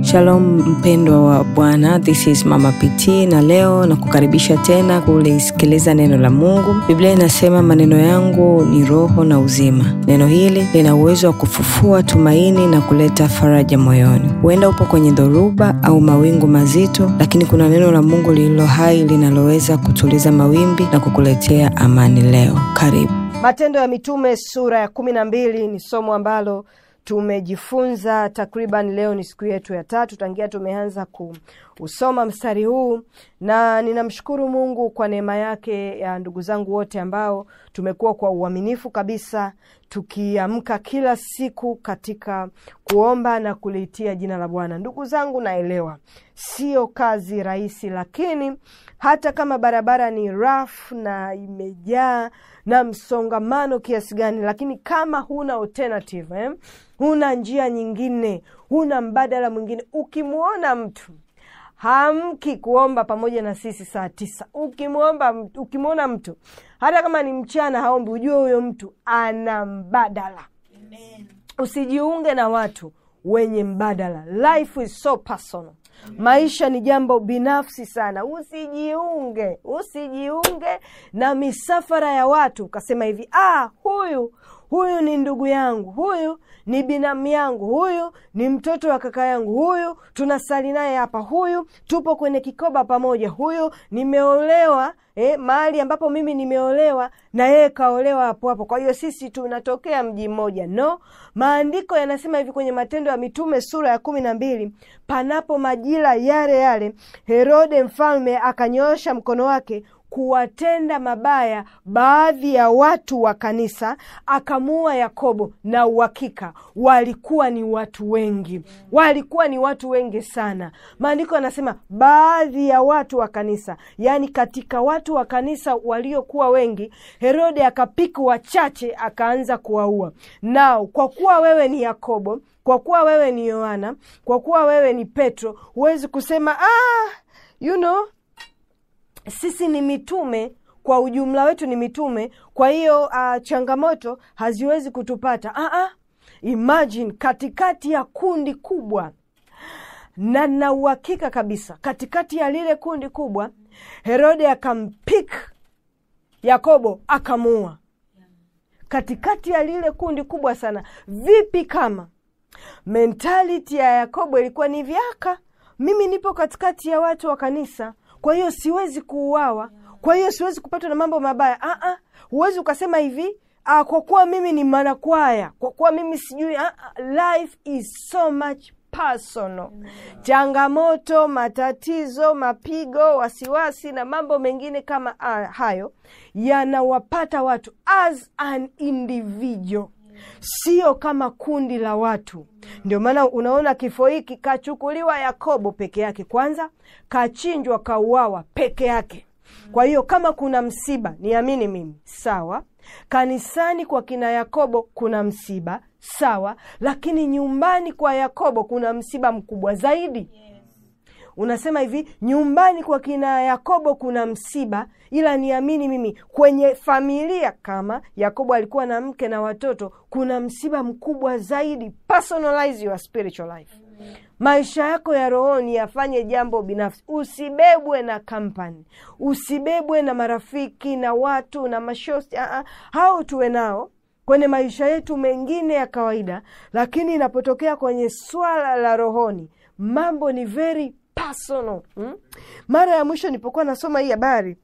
Shalom mpendwa wa Bwana, this is Mama PT na leo na kukaribisha tena kulisikiliza neno la Mungu. Biblia inasema maneno yangu ni roho na uzima. Neno hili lina uwezo wa kufufua tumaini na kuleta faraja moyoni. Huenda upo kwenye dhoruba au mawingu mazito, lakini kuna neno la Mungu lililo hai linaloweza kutuliza mawimbi na kukuletea amani leo. Karibu. Matendo ya Mitume sura ya kumi na mbili ni somo ambalo tumejifunza takriban, leo ni siku yetu ya tatu tangia tumeanza kuusoma mstari huu, na ninamshukuru Mungu kwa neema yake ya ndugu zangu wote ambao tumekuwa kwa uaminifu kabisa tukiamka kila siku katika kuomba na kuliitia jina la Bwana. Ndugu zangu, naelewa sio kazi rahisi, lakini hata kama barabara ni rough na imejaa na msongamano kiasi gani, lakini kama huna alternative eh, huna njia nyingine, huna mbadala mwingine, ukimwona mtu hamki kuomba pamoja na sisi saa tisa, ukimwomba ukimwona mtu hata kama ni mchana haombi, ujue huyo mtu ana mbadala. Amen. Usijiunge na watu wenye mbadala. Life is so personal. Maisha ni jambo binafsi sana. Usijiunge, usijiunge na misafara ya watu ukasema hivi, ah, huyu huyu ni ndugu yangu, huyu ni binamu yangu, huyu ni mtoto wa kaka yangu, huyu tunasali naye hapa, huyu tupo kwenye kikoba pamoja, huyu nimeolewa eh, mahali ambapo mimi nimeolewa na yeye kaolewa hapo hapo, kwa hiyo sisi tunatokea mji mmoja. No, maandiko yanasema hivi kwenye Matendo ya Mitume sura ya kumi na mbili panapo majira yale yale Herode mfalme akanyoosha mkono wake kuwatenda mabaya baadhi ya watu wa kanisa, akamuua Yakobo. Na uhakika walikuwa ni watu wengi, walikuwa ni watu wengi sana. Maandiko yanasema baadhi ya watu wa kanisa, yaani katika watu wa kanisa waliokuwa wengi, Herode akapika wachache, akaanza kuwaua. Nao kwa kuwa wewe ni Yakobo, kwa kuwa wewe ni Yohana, kwa kuwa wewe ni Petro, huwezi kusema ah, you know sisi ni mitume kwa ujumla wetu ni mitume, kwa hiyo uh, changamoto haziwezi kutupata. uh -uh. Imagine katikati ya kundi kubwa, na na uhakika kabisa katikati ya lile kundi kubwa, Herode akampik Yakobo akamuua katikati ya lile kundi kubwa sana. Vipi kama mentality ya Yakobo ilikuwa ni vyaka, mimi nipo katikati ya watu wa kanisa kwa hiyo siwezi kuuawa, kwa hiyo siwezi kupatwa na mambo mabaya. Ah, huwezi ukasema hivi ah, kwa kuwa mimi ni mwanakwaya, kwa kuwa mimi sijui. Ah, life is so much personal. Changamoto, matatizo, mapigo, wasiwasi na mambo mengine kama ah, hayo yanawapata watu as an individual Sio kama kundi la watu. Ndio maana unaona kifo hiki kachukuliwa Yakobo peke yake, kwanza kachinjwa, kauawa peke yake. Kwa hiyo kama kuna msiba, niamini mimi, sawa. Kanisani kwa kina Yakobo kuna msiba, sawa, lakini nyumbani kwa Yakobo kuna msiba mkubwa zaidi. Unasema hivi, nyumbani kwa kina Yakobo kuna msiba, ila niamini mimi, kwenye familia kama Yakobo alikuwa na mke na watoto, kuna msiba mkubwa zaidi. Personalize your spiritual life. Maisha yako ya rohoni yafanye jambo binafsi, usibebwe na kampani, usibebwe na marafiki na watu na mashosti. Uh-uh. Hao tuwe nao kwenye maisha yetu mengine ya kawaida, lakini inapotokea kwenye swala la rohoni, mambo ni very personal hmm? Mara ya mwisho nilipokuwa nasoma hii habari,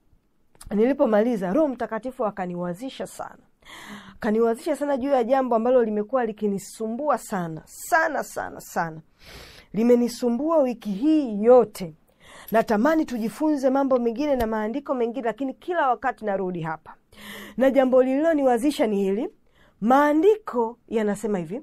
nilipomaliza, Roho Mtakatifu akaniwazisha sana, akaniwazisha sana juu ya jambo ambalo limekuwa likinisumbua sana sana sana sana, limenisumbua wiki hii yote. Natamani tujifunze mambo mengine na maandiko mengine, lakini kila wakati narudi hapa, na jambo lililoniwazisha ni hili. Maandiko yanasema hivi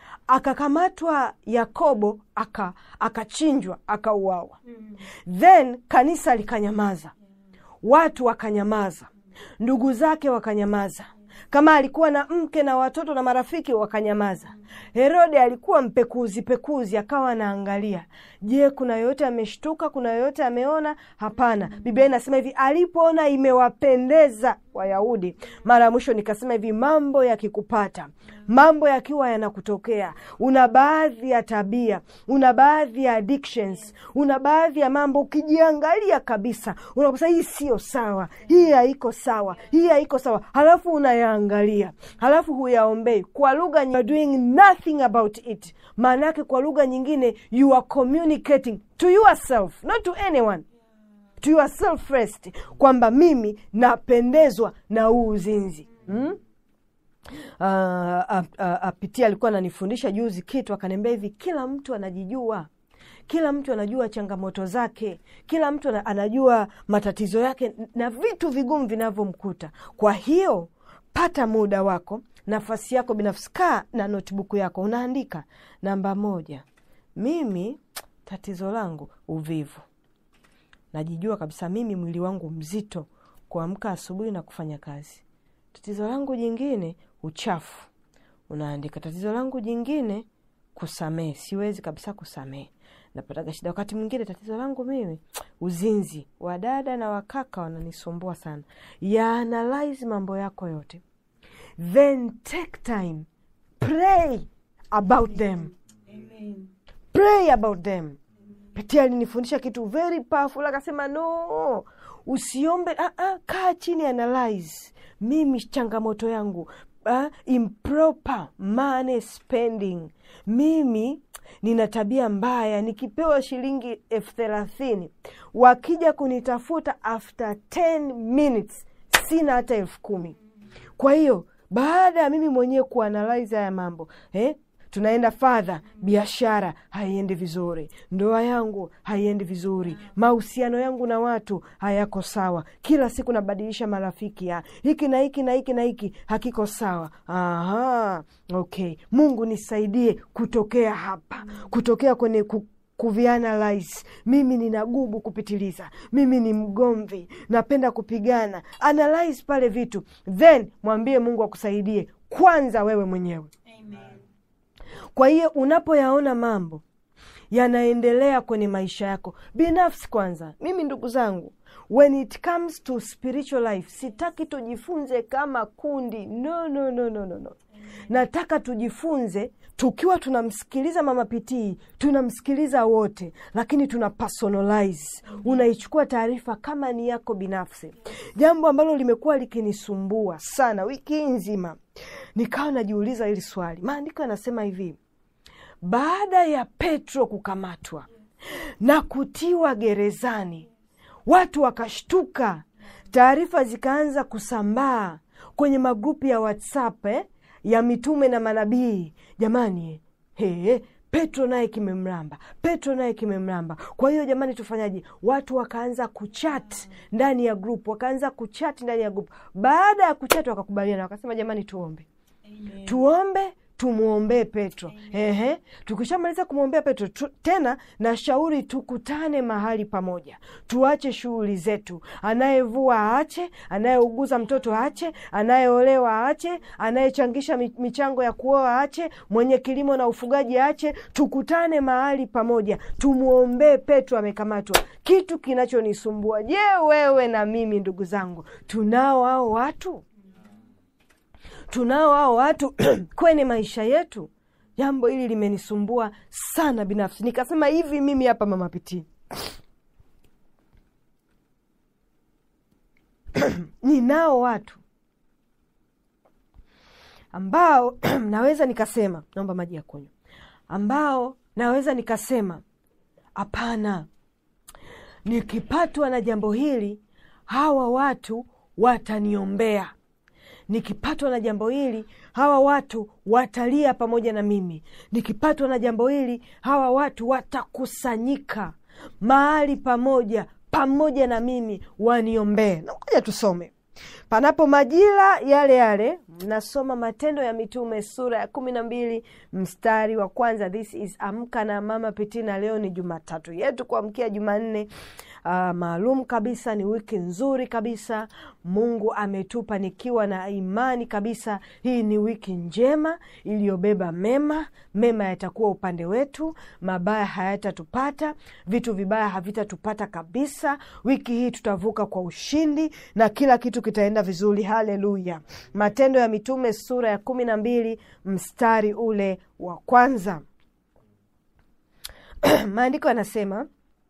Akakamatwa Yakobo aka akachinjwa akauawa. mm. Then kanisa likanyamaza, watu wakanyamaza, ndugu zake wakanyamaza, kama alikuwa na mke na watoto na marafiki wakanyamaza. Herode alikuwa mpekuzi pekuzi, akawa anaangalia, je, kuna yoyote ameshtuka? Kuna yoyote ameona? Hapana. Biblia inasema hivi, alipoona imewapendeza Wayahudi mara ya mwisho nikasema hivi, mambo yakikupata, mambo yakiwa yanakutokea, una baadhi ya tabia, una baadhi ya addictions, una baadhi ya mambo, ukijiangalia kabisa unakosa hii sio sawa, hii haiko sawa, hii haiko sawa, halafu unayaangalia, halafu huyaombei kwa lugha, you are doing nothing about it. Maana yake kwa lugha nyingine, you are communicating to yourself, not to anyone to yourself first, kwamba mimi napendezwa na huu uzinzi hmm? Uh, uh, uh, Apitia alikuwa ananifundisha juzi kitu, akaniambia hivi, kila mtu anajijua, kila mtu anajua changamoto zake, kila mtu anajua matatizo yake na vitu vigumu vinavyomkuta. Kwa hiyo pata muda wako, nafasi yako binafsi, kaa na notebook yako, unaandika namba moja, mimi tatizo langu uvivu najijua kabisa mimi mwili wangu mzito kuamka asubuhi na kufanya kazi. Tatizo langu jingine uchafu, unaandika. Tatizo langu jingine kusamehe, siwezi kabisa kusamehe, napataga shida wakati mwingine. Tatizo langu mimi uzinzi, wadada na wakaka wananisumbua sana. Yaanalyze mambo yako yote, then take time pray about them. Amen. Pray about them. Pitia alinifundisha kitu very powerful, akasema no, usiombe ah, ah, kaa chini analyze, mimi changamoto yangu ah, improper money spending. Mimi nina tabia mbaya, nikipewa shilingi elfu thelathini wakija kunitafuta after 10 minutes sina hata elfu kumi. Kwa hiyo baada ya mimi mwenyewe kuanalyze haya mambo eh? tunaenda fadha, biashara haiendi vizuri, ndoa yangu haiendi vizuri, mahusiano yangu na watu hayako sawa, kila siku nabadilisha marafiki, ya hiki na hiki na hiki na hiki hakiko sawa. Aha, okay, Mungu nisaidie kutokea hapa, kutokea kwenye ku kuvianalyze mimi nina gubu kupitiliza, mimi ni mgomvi, napenda kupigana. Analyze pale vitu, then mwambie Mungu akusaidie kwanza wewe mwenyewe. Amen. Kwa hiyo unapoyaona mambo yanaendelea kwenye maisha yako binafsi, kwanza, mimi ndugu zangu, when it comes to spiritual life, sitaki tujifunze kama kundi no, no, no, no, no, no. Nataka tujifunze tukiwa tunamsikiliza Mama Pitii, tunamsikiliza wote, lakini tuna personalize. Unaichukua taarifa kama ni yako binafsi. Jambo ambalo limekuwa likinisumbua sana wiki nzima, nikawa najiuliza hili swali. Maandiko yanasema hivi, baada ya Petro kukamatwa na kutiwa gerezani, watu wakashtuka, taarifa zikaanza kusambaa kwenye magrupu ya WhatsApp eh, ya mitume na manabii. Jamani, he, Petro naye kimemramba, Petro naye kimemramba. Kwa hiyo jamani, tufanyaje? Watu wakaanza kuchat ndani ya grupu, wakaanza kuchat ndani ya grupu. Baada ya kuchat, wakakubaliana, wakasema jamani, tuombe Amen. tuombe tumwombee Petro. Ehe, tukishamaliza kumwombea Petro tu, tena nashauri tukutane mahali pamoja, tuache shughuli zetu. Anayevua aache, anayeuguza mtoto aache, anayeolewa aache, anayechangisha michango ya kuoa aache, mwenye kilimo na ufugaji aache. Tukutane mahali pamoja, tumwombee Petro, amekamatwa. Kitu kinachonisumbua, je, wewe na mimi, ndugu zangu, tunao hao watu tunao hao watu kwenye maisha yetu. Jambo hili limenisumbua sana binafsi, nikasema hivi, mimi hapa Mama Pitii ninao watu ambao naweza nikasema, naomba maji ya kunywa, ambao naweza nikasema hapana, nikipatwa na jambo hili hawa watu wataniombea nikipatwa na jambo hili hawa watu watalia pamoja na mimi. Nikipatwa na jambo hili hawa watu watakusanyika mahali pamoja pamoja na mimi waniombee. Na ngoja tusome panapo majira yale yale. Mnasoma Matendo ya Mitume sura ya kumi na mbili mstari wa kwanza. This is Amka na Mama Pitii, na leo ni Jumatatu yetu kuamkia Jumanne. Uh, maalum kabisa, ni wiki nzuri kabisa Mungu ametupa nikiwa na imani kabisa. Hii ni wiki njema iliyobeba mema. Mema yatakuwa upande wetu, mabaya hayatatupata, vitu vibaya havitatupata kabisa. Wiki hii tutavuka kwa ushindi na kila kitu kitaenda vizuri. Haleluya! Matendo ya Mitume sura ya kumi na mbili mstari ule wa kwanza maandiko yanasema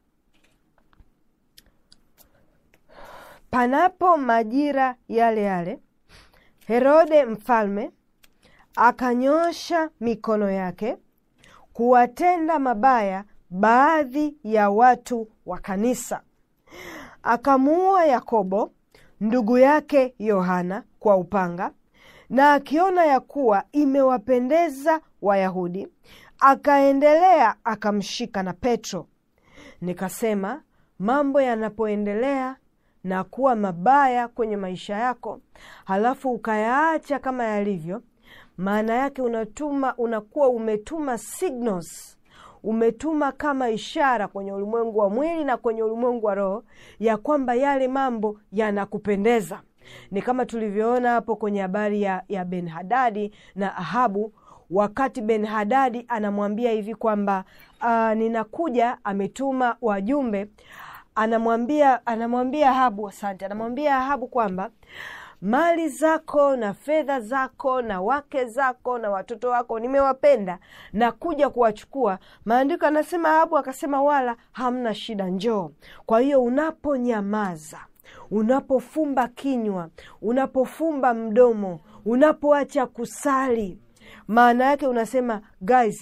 panapo majira yale yale, Herode mfalme akanyosha mikono yake kuwatenda mabaya baadhi ya watu wa kanisa, akamuua Yakobo ndugu yake Yohana kwa upanga, na akiona ya kuwa imewapendeza Wayahudi, akaendelea akamshika na Petro. Nikasema, mambo yanapoendelea na kuwa mabaya kwenye maisha yako, halafu ukayaacha kama yalivyo, maana yake unatuma, unakuwa umetuma signals umetuma kama ishara kwenye ulimwengu wa mwili na kwenye ulimwengu wa roho ya kwamba yale mambo yanakupendeza. Ni kama tulivyoona hapo kwenye habari ya, ya Ben Hadadi na Ahabu, wakati Ben Hadadi anamwambia hivi kwamba uh, ninakuja, ametuma wajumbe, anamwambia anamwambia Ahabu, asante, anamwambia Ahabu kwamba mali zako na fedha zako na wake zako na watoto wako nimewapenda na kuja kuwachukua. Maandiko anasema Ahabu akasema, wala hamna shida, njoo. Kwa hiyo unaponyamaza, unapofumba kinywa, unapofumba mdomo, unapoacha kusali, maana yake unasema guys,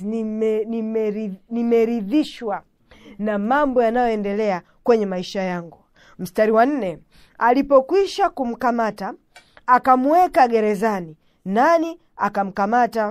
nimeridhishwa nime na mambo yanayoendelea kwenye maisha yangu. Mstari wa nne, alipokwisha kumkamata akamweka gerezani. Nani akamkamata?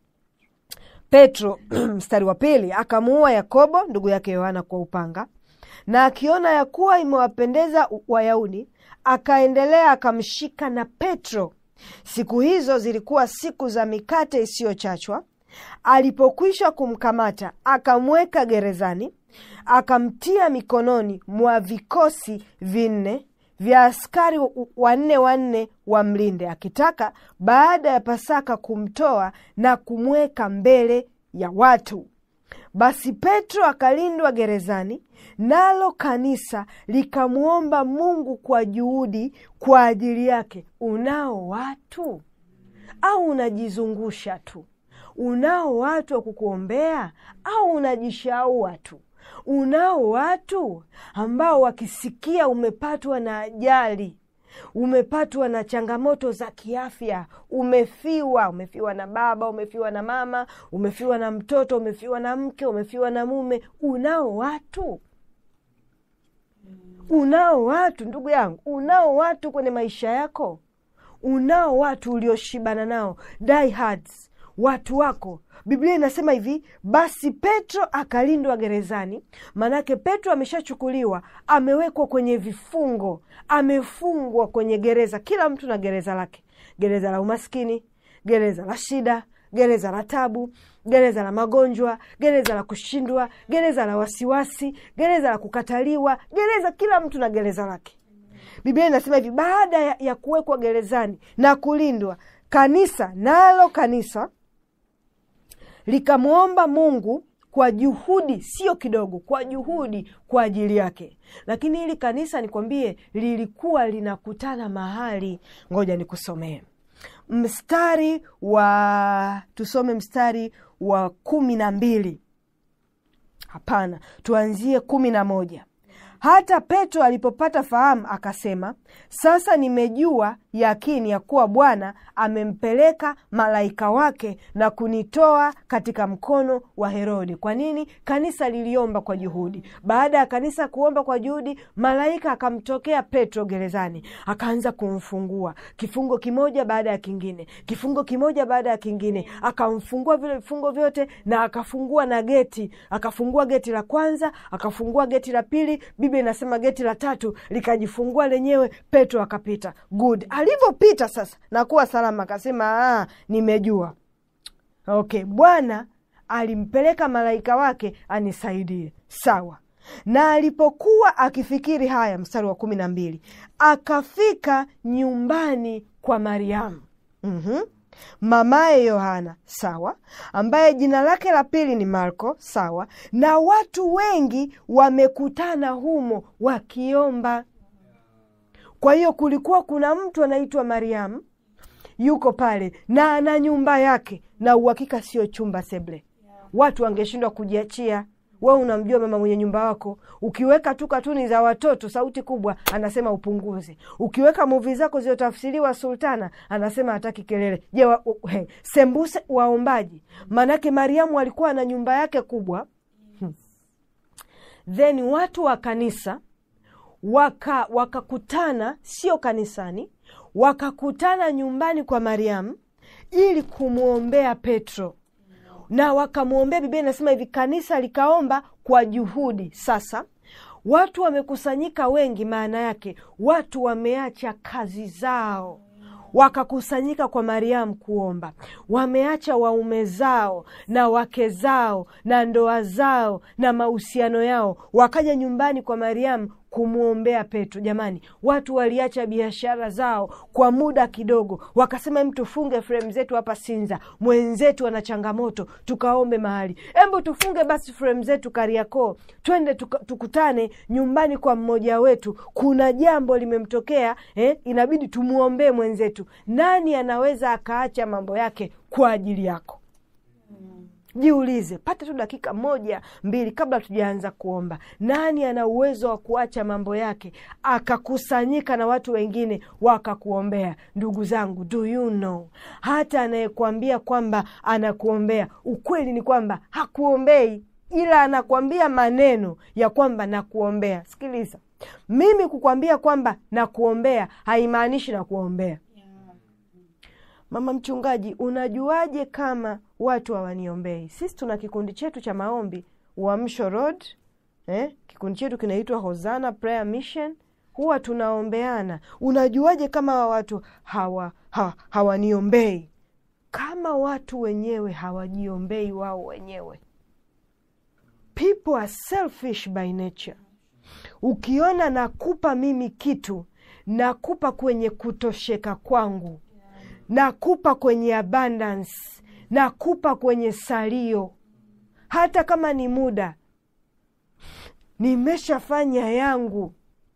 Petro. Mstari wa pili, akamuua Yakobo ndugu yake Yohana kwa upanga, na akiona ya kuwa imewapendeza Wayahudi, akaendelea akamshika na Petro. Siku hizo zilikuwa siku za mikate isiyochachwa. Alipokwisha kumkamata akamweka gerezani, akamtia mikononi mwa vikosi vinne vya askari wanne wanne wamlinde, akitaka baada ya Pasaka kumtoa na kumweka mbele ya watu. Basi Petro akalindwa gerezani, nalo kanisa likamwomba Mungu kwa juhudi kwa ajili yake. Unao watu au unajizungusha tu? Unao watu wa kukuombea au unajishaua tu? Unao watu ambao wakisikia umepatwa na ajali, umepatwa na changamoto za kiafya, umefiwa, umefiwa na baba, umefiwa na mama, umefiwa na mtoto, umefiwa na mke, umefiwa na mume, unao watu unao watu ndugu yangu, unao watu kwenye maisha yako, unao watu ulioshibana nao, diehards, watu wako. Biblia inasema hivi, basi Petro akalindwa gerezani. Maanake Petro ameshachukuliwa, amewekwa kwenye vifungo, amefungwa kwenye gereza. Kila mtu na gereza lake, gereza la umaskini, gereza la shida, gereza la tabu, gereza la magonjwa, gereza la kushindwa, gereza la wasiwasi, gereza la kukataliwa, gereza. Kila mtu na gereza lake. Biblia inasema hivi, baada ya, ya kuwekwa gerezani na kulindwa, kanisa nalo kanisa likamwomba Mungu kwa juhudi, sio kidogo, kwa juhudi kwa ajili yake. Lakini hili kanisa nikwambie, lilikuwa linakutana mahali. Ngoja nikusomee mstari wa, tusome mstari wa kumi na mbili. Hapana, tuanzie kumi na moja. Hata Petro alipopata fahamu akasema, sasa nimejua yakini ya kuwa Bwana amempeleka malaika wake na kunitoa katika mkono wa Herodi. Kwa nini? Kanisa liliomba kwa juhudi. Baada ya kanisa kuomba kwa juhudi, malaika akamtokea Petro gerezani, akaanza kumfungua kifungo kimoja baada ya kingine, kifungo kimoja baada ya kingine, akamfungua vile vifungo vyote na akafungua na geti. Akafungua geti la kwanza, akafungua geti la pili. Biblia inasema geti la tatu likajifungua lenyewe, Petro akapita. Good. Alivyopita sasa nakuwa salama, akasema ah, nimejua. Okay, Bwana alimpeleka malaika wake anisaidie. Sawa. Na alipokuwa akifikiri haya, mstari wa kumi na mbili, akafika nyumbani kwa Mariamu mm-hmm. mamaye Yohana, sawa, ambaye jina lake la pili ni Marko, sawa, na watu wengi wamekutana humo wakiomba kwa hiyo kulikuwa kuna mtu anaitwa mariamu yuko pale na ana nyumba yake na uhakika sio chumba seble watu wangeshindwa kujiachia we unamjua mama mwenye nyumba wako ukiweka tu katuni za watoto sauti kubwa anasema upunguze ukiweka muvi zako zilizotafsiriwa sultana anasema hataki kelele je wa, uh, he, sembuse waombaji maanake mariamu alikuwa na nyumba yake kubwa hmm. then watu wa kanisa waka wakakutana sio kanisani wakakutana nyumbani kwa mariamu ili kumwombea petro na wakamwombea biblia inasema hivi kanisa likaomba kwa juhudi sasa watu wamekusanyika wengi maana yake watu wameacha kazi zao wakakusanyika kwa mariamu kuomba wameacha waume zao na wake zao na ndoa zao na mahusiano yao wakaja nyumbani kwa mariamu kumwombea petro jamani watu waliacha biashara zao kwa muda kidogo wakasema hem tufunge fremu zetu hapa sinza mwenzetu ana changamoto tukaombe mahali embu tufunge basi fremu zetu kariakoo twende tuka, tukutane nyumbani kwa mmoja wetu kuna jambo limemtokea eh, inabidi tumwombee mwenzetu nani anaweza akaacha mambo yake kwa ajili yako jiulize pata tu dakika moja mbili kabla tujaanza kuomba nani ana uwezo wa kuacha mambo yake akakusanyika na watu wengine wakakuombea ndugu zangu do you know hata anayekuambia kwamba anakuombea ukweli ni kwamba hakuombei ila anakuambia maneno ya kwamba nakuombea sikiliza mimi kukwambia kwamba nakuombea haimaanishi nakuombea mama mchungaji unajuaje kama watu hawaniombei sisi tuna kikundi chetu cha maombi uamsho road eh? kikundi chetu kinaitwa hosana prayer mission huwa tunaombeana unajuaje kama hawa watu hawa ha, hawaniombei kama watu wenyewe hawajiombei wao wenyewe people are selfish by nature ukiona nakupa mimi kitu nakupa kwenye kutosheka kwangu nakupa kwenye abundance nakupa kwenye salio hata kama ni muda nimeshafanya yangu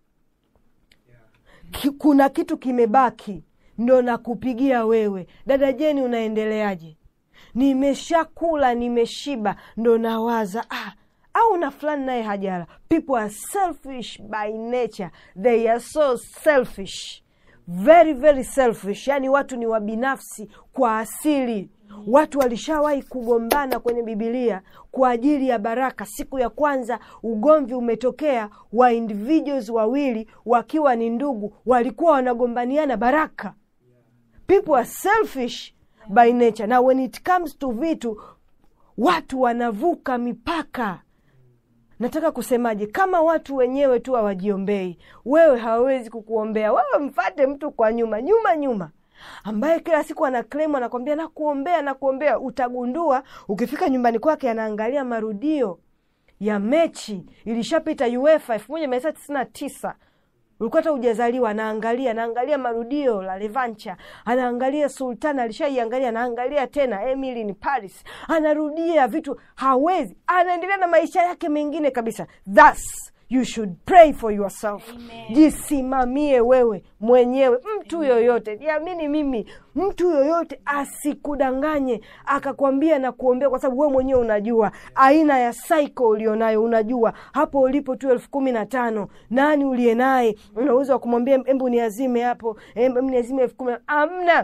Ki, kuna kitu kimebaki ndo nakupigia wewe dada jeni unaendeleaje nimeshakula nimeshiba ndo nawaza ah, au na fulani naye hajala people are selfish by nature they are so selfish very very selfish yaani watu ni wabinafsi kwa asili watu walishawahi kugombana kwenye bibilia kwa ajili ya baraka siku ya kwanza ugomvi umetokea wa individuals wawili wakiwa ni ndugu walikuwa wanagombaniana baraka people are selfish by nature na when it comes to vitu watu wanavuka mipaka nataka kusemaje kama watu wenyewe tu hawajiombei wewe hawawezi kukuombea wewe mfate mtu kwa nyuma nyuma nyuma ambaye kila siku ana klemu anakwambia nakuombea nakuombea utagundua ukifika nyumbani kwake anaangalia marudio ya mechi ilishapita uefa elfu moja mia tisa tisini na tisa ulikuwa hata ujazaliwa anaangalia anaangalia marudio la levancha anaangalia sultan alishaiangalia anaangalia tena emily ni paris anarudia vitu hawezi anaendelea na maisha yake mengine kabisa thus you should pray for yourself Amen. jisimamie wewe mwenyewe mtu yoyote niamini mimi mtu yoyote asikudanganye akakwambia na kuombea kwa sababu wewe mwenyewe unajua aina ya cycle ulionayo unajua hapo ulipo tu elfu kumi na tano nani uliye naye una uwezo wa kumwambia embu niazime hapo embu niazime elfu kumi amna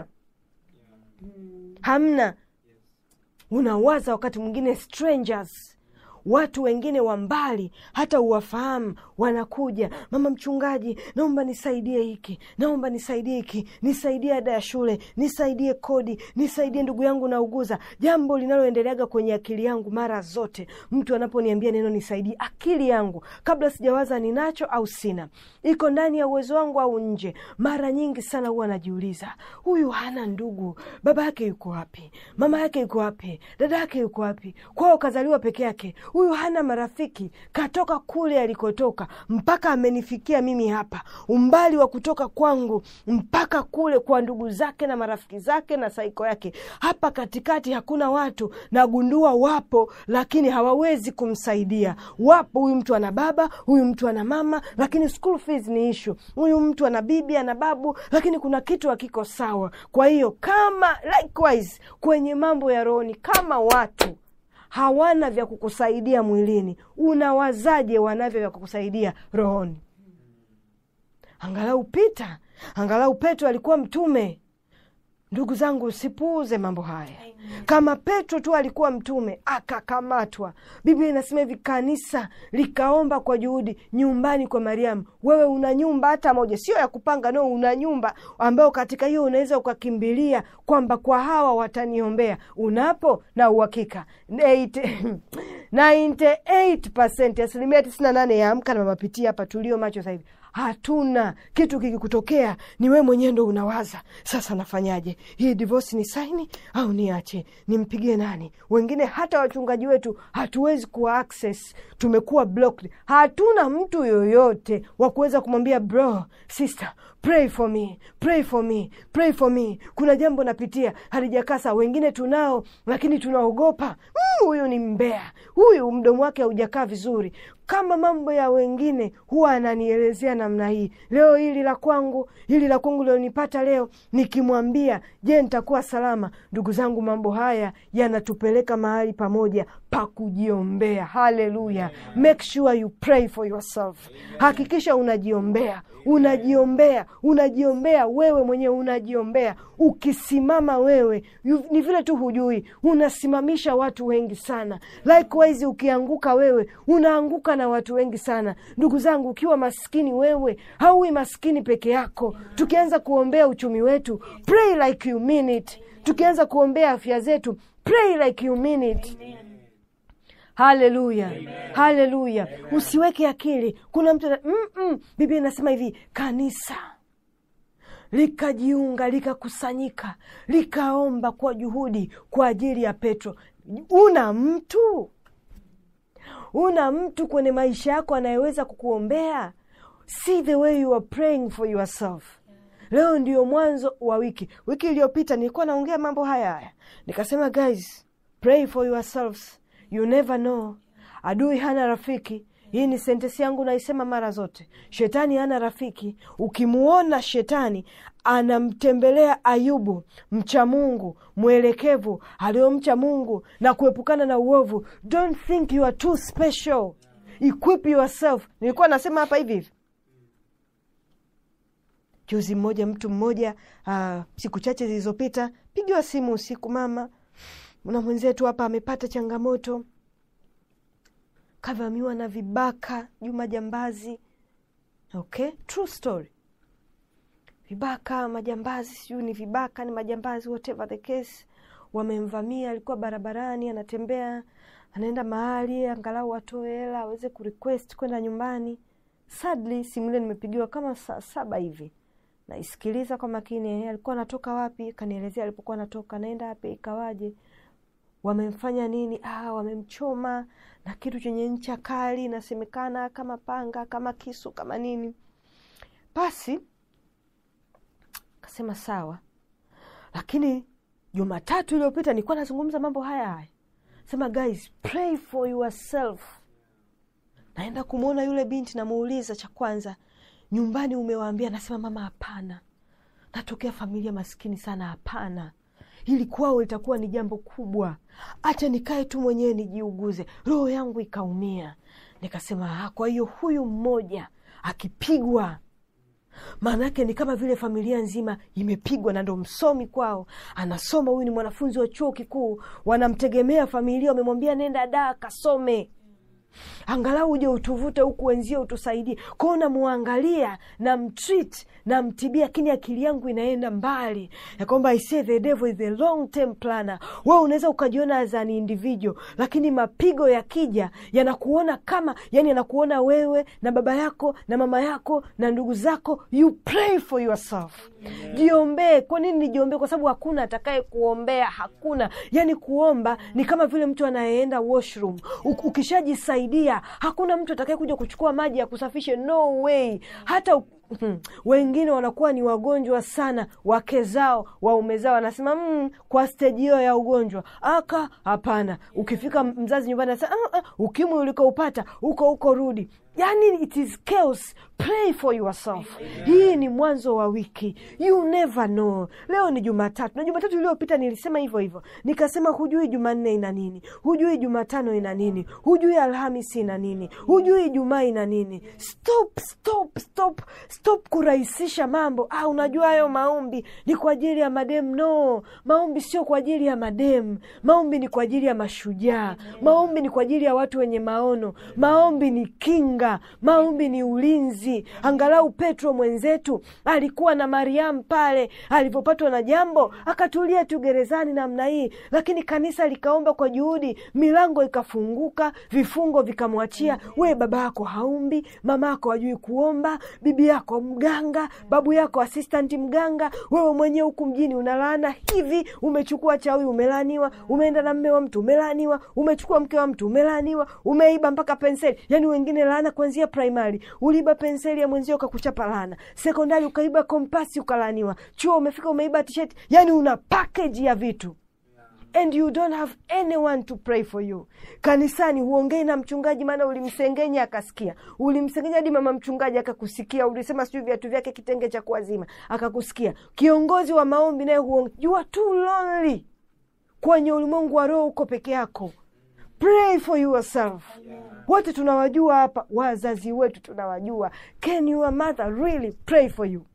hamna unawaza wakati mwingine strangers watu wengine wa mbali hata uwafahamu wanakuja mama mchungaji naomba nisaidie hiki naomba nisaidie hiki nisaidie ada ya shule nisaidie kodi nisaidie ndugu yangu nauguza jambo linaloendeleaga kwenye akili yangu mara zote mtu anaponiambia neno nisaidie akili yangu kabla sijawaza ninacho au sina iko ndani ya uwezo wangu au nje mara nyingi sana huwa najiuliza huyu hana ndugu baba yake yuko wapi mama yake yuko wapi dada yake yuko wapi kwao kazaliwa peke yake huyu hana marafiki katoka kule alikotoka mpaka amenifikia mimi hapa umbali wa kutoka kwangu mpaka kule kwa ndugu zake na marafiki zake na saiko yake hapa katikati hakuna watu nagundua wapo lakini hawawezi kumsaidia wapo huyu mtu ana baba huyu mtu ana mama lakini school fees ni ishu huyu mtu ana bibi ana babu lakini kuna kitu hakiko sawa kwa hiyo kama likewise kwenye mambo ya rohoni kama watu hawana vya kukusaidia mwilini unawazaje wanavyo vya kukusaidia rohoni angalau pita angalau petro alikuwa mtume ndugu zangu usipuuze mambo haya kama petro tu alikuwa mtume akakamatwa biblia inasema hivi kanisa likaomba kwa juhudi nyumbani kwa mariamu wewe una nyumba hata moja sio ya kupanga no una nyumba ambayo katika hiyo unaweza ukakimbilia kwamba kwa hawa wataniombea unapo na uhakika 98 asilimia 98 ya amka na mamapitia hapa tulio macho sahivi hatuna kitu kikikutokea ni wewe mwenyewe ndo unawaza sasa nafanyaje hii divosi ni saini au niache nimpigie nani wengine hata wachungaji wetu hatuwezi kuwa access tumekuwa blocked hatuna mtu yoyote wa kuweza kumwambia bro sister pray for me pray for me pray for me kuna jambo napitia halijakaa sawa wengine tunao lakini tunaogopa huyu mm, ni mbea huyu mdomo wake haujakaa vizuri kama mambo ya wengine huwa ananielezea namna hii leo hili la kwangu hili la kwangu lionipata leo nikimwambia je nitakuwa salama ndugu zangu mambo haya yanatupeleka mahali pamoja pa kujiombea haleluya make sure you pray for yourself hakikisha unajiombea unajiombea unajiombea wewe mwenyewe unajiombea ukisimama wewe yu, ni vile tu hujui unasimamisha watu wengi sana likewise ukianguka wewe unaanguka na watu wengi sana ndugu zangu ukiwa maskini wewe hauwi maskini peke yako tukianza kuombea uchumi wetu pray like you mean it tukianza kuombea afya zetu pray like you mean it haleluya haleluya usiweke akili kuna mtu mm-mm. biblia inasema hivi kanisa likajiunga likakusanyika likaomba kwa juhudi kwa ajili ya petro una mtu una mtu kwenye maisha yako anayeweza kukuombea see the way you are praying for yourself leo ndio mwanzo wa wiki wiki iliyopita nilikuwa naongea mambo haya haya nikasema guys pray for yourselves you never know adui hana rafiki hii ni sentesi yangu naisema mara zote shetani hana rafiki ukimuona shetani anamtembelea ayubu mcha mungu mwelekevu aliyomcha mungu na kuepukana na uovu don't think you are too special equip yourself nilikuwa nasema hapa hivi hivi juzi mmoja mtu mmoja uh, siku chache zilizopita pigiwa simu usiku mama na mwenzetu hapa amepata changamoto kavamiwa na vibaka juma jambazi okay true story vibaka majambazi sijui ni vibaka ni majambazi whatever the case wamemvamia alikuwa barabarani anatembea anaenda mahali angalau atoe hela aweze kurequest kwenda nyumbani sadly simu ile nimepigiwa kama saa saba hivi naisikiliza kwa makini alikuwa anatoka wapi kanielezea alipokuwa anatoka naenda wapi ikawaje wamemfanya nini ah, wamemchoma na kitu chenye ncha kali inasemekana kama panga kama kisu kama nini basi kasema sawa lakini jumatatu iliyopita nilikuwa nazungumza mambo haya haya sema guys pray for yourself naenda kumwona yule binti namuuliza cha kwanza nyumbani umewaambia nasema mama hapana natokea familia maskini sana hapana hili kwao litakuwa ni jambo kubwa hacha nikae tu mwenyewe nijiuguze roho yangu ikaumia nikasema ah, kwa hiyo huyu mmoja akipigwa maanaake ni kama vile familia nzima imepigwa na ndo msomi kwao anasoma huyu ni mwanafunzi wa chuo kikuu wanamtegemea familia wamemwambia nenda daa kasome angalau uje utuvute huku wenzie utusaidie kwao namwangalia na mtreat na mtibia lakini akili yangu inaenda mbali ya kwamba I say the devil is a long term planner wewe unaweza ukajiona as an individual lakini mapigo yakija yanakuona kama yani yanakuona wewe na baba yako na mama yako na ndugu zako you pray for yourself jiombee kwa nini nijiombee kwa sababu hakuna atakaye kuombea hakuna yani kuomba ni kama vile mtu anayeenda washroom U- ukishajisaidia hakuna mtu atakaye kuja kuchukua maji ya kusafishe no way hata u- Hmm. wengine wanakuwa ni wagonjwa sana wake zao waume zao wanasema mm, kwa steji hiyo ya ugonjwa aka hapana ukifika mzazi nyumbani anasema ah, ah, ukimwi ulikoupata huko huko rudi yani it is chaos pray for yourself hii ni mwanzo wa wiki you never know leo ni jumatatu na jumatatu iliyopita nilisema hivyo hivyo nikasema hujui jumanne ina nini hujui jumatano ina nini hujui alhamisi ina nini hujui ijumaa ina nini stop stop stop stop kurahisisha mambo ah, unajua hayo maombi ni kwa ajili ya madem no maombi sio kwa ajili ya madem maombi ni kwa ajili ya mashujaa maombi ni kwa ajili ya watu wenye maono maombi ni kinga maombi ni ulinzi angalau petro mwenzetu alikuwa na mariamu pale alivyopatwa na jambo akatulia tu gerezani namna hii lakini kanisa likaomba kwa juhudi milango ikafunguka vifungo vikamwachia we baba yako haumbi mama yako hajui kuomba bibi yako mganga babu yako asistanti mganga wewe mwenyewe huku mjini unalaana hivi umechukua cha huyu umelaaniwa umeenda na mme wa mtu umelaaniwa umechukua mke wa mtu umelaaniwa umeiba mpaka penseli yani wengine laana kuanzia primary uliiba penseli ya mwenzio ukakuchapa laana sekondari ukaiba kompasi ukalaaniwa chuo umefika umeiba tisheti yani una package ya vitu and you don't have anyone to pray for you kanisani huongei na mchungaji maana ulimsengenya akasikia ulimsengenya hadi mama mchungaji akakusikia ulisema sijui viatu vyake kitenge cha kuwazima akakusikia kiongozi wa maombi naye huonge you are too lonely kwenye ulimwengu wa roho uko peke yako pray for yourself wote tunawajua hapa wazazi wetu tunawajua can your mother really pray for you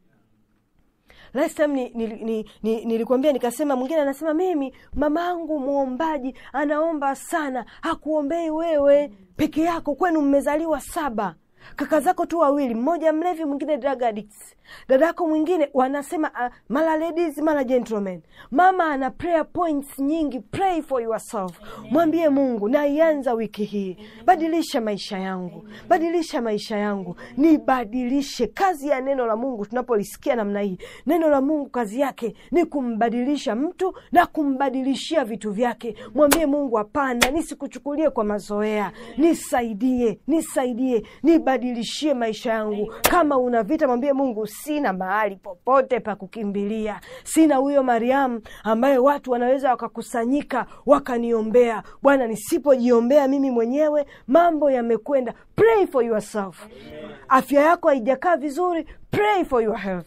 last time ni, ni, ni, ni, nilikuambia nikasema mwingine anasema mimi mamangu mwombaji anaomba sana hakuombei wewe peke yako kwenu mmezaliwa saba kaka zako tu wawili mmoja mlevi mwingine drug addicts dada yako mwingine wanasema uh, mara ladies mara gentlemen mama ana prayer points nyingi pray for yourself mwambie mungu naianza wiki hii badilisha maisha yangu badilisha maisha yangu nibadilishe kazi ya neno la mungu tunapolisikia namna hii neno la mungu kazi yake ni kumbadilisha mtu na kumbadilishia vitu vyake mwambie mungu hapana nisikuchukulie kwa mazoea nisaidie nisaidie nibadilishie maisha yangu kama una vita mwambie mungu sina mahali popote pa kukimbilia sina huyo mariamu ambaye watu wanaweza wakakusanyika wakaniombea bwana nisipojiombea mimi mwenyewe mambo yamekwenda pray for yourself afya yako haijakaa vizuri pray for your health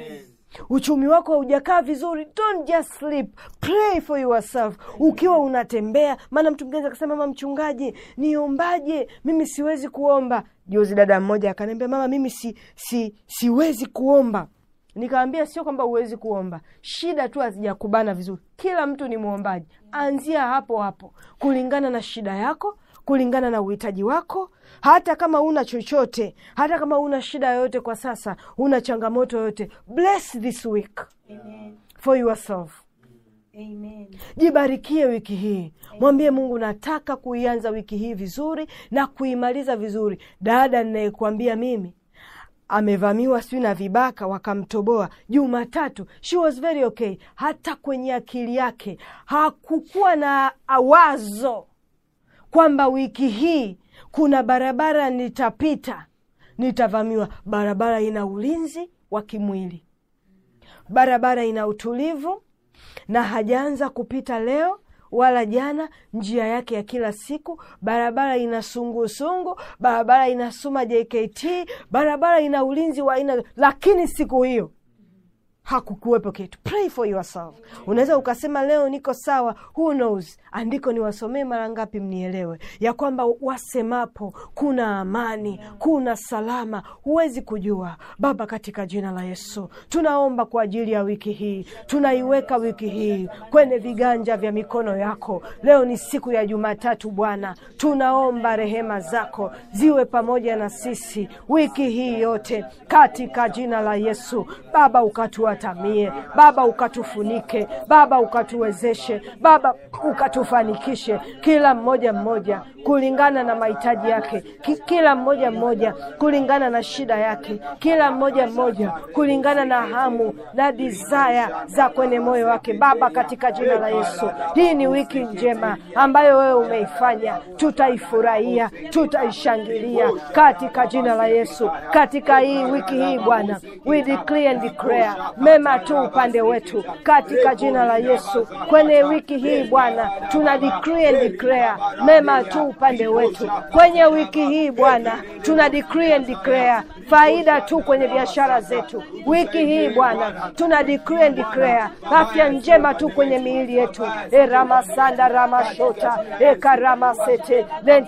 uchumi wako haujakaa vizuri don't just sleep pray for yourself ukiwa unatembea maana mtu mgeni akasema mama mchungaji niombaje mimi siwezi kuomba juzi dada mmoja akaniambia mama mimi si, si, siwezi kuomba nikawambia sio kwamba huwezi kuomba shida tu hazijakubana vizuri kila mtu ni mwombaji anzia hapo hapo kulingana na shida yako kulingana na uhitaji wako hata kama una chochote hata kama una shida yoyote kwa sasa una changamoto yoyote bless this week Amen. for yourself Amen. jibarikie wiki hii mwambie mungu nataka kuianza wiki hii vizuri na kuimaliza vizuri dada ninayekuambia mimi amevamiwa sijui na vibaka wakamtoboa jumatatu she was very okay hata kwenye akili yake hakukuwa na wazo kwamba wiki hii kuna barabara nitapita nitavamiwa barabara ina ulinzi wa kimwili barabara ina utulivu na hajaanza kupita leo wala jana njia yake ya kila siku barabara ina sungusungu barabara inasoma jkt barabara ina ulinzi wa aina lakini siku hiyo hakukuwepo kitu pray for yourself unaweza ukasema leo niko sawa who knows andiko niwasomee mara ngapi mnielewe ya kwamba wasemapo kuna amani kuna salama huwezi kujua baba katika jina la yesu tunaomba kwa ajili ya wiki hii tunaiweka wiki hii kwenye viganja vya mikono yako leo ni siku ya jumatatu bwana tunaomba rehema zako ziwe pamoja na sisi wiki hii yote katika jina la yesu baba ukatuatamie baba ukatufunike baba ukatuwezeshe baba ukatufanikishe kila mmoja mmoja kulingana na mahitaji yake Ki, kila mmoja mmoja kulingana na shida yake kila mmoja mmoja kulingana na hamu na desire za kwenye moyo wake baba katika jina la yesu hii ni wiki njema ambayo wewe umeifanya tutaifurahia tutaishangilia katika jina la yesu katika hii wiki hii bwana we declare and declare mema tu upande wetu katika jina la yesu kwenye wiki hii bwana tuna decree and declare mema tu upande wetu kwenye wiki hii bwana tuna decree and declare faida tu kwenye biashara zetu wiki hii bwana tuna decree and declare afya njema tu kwenye miili yetu eramasanda ramashota ekaramasete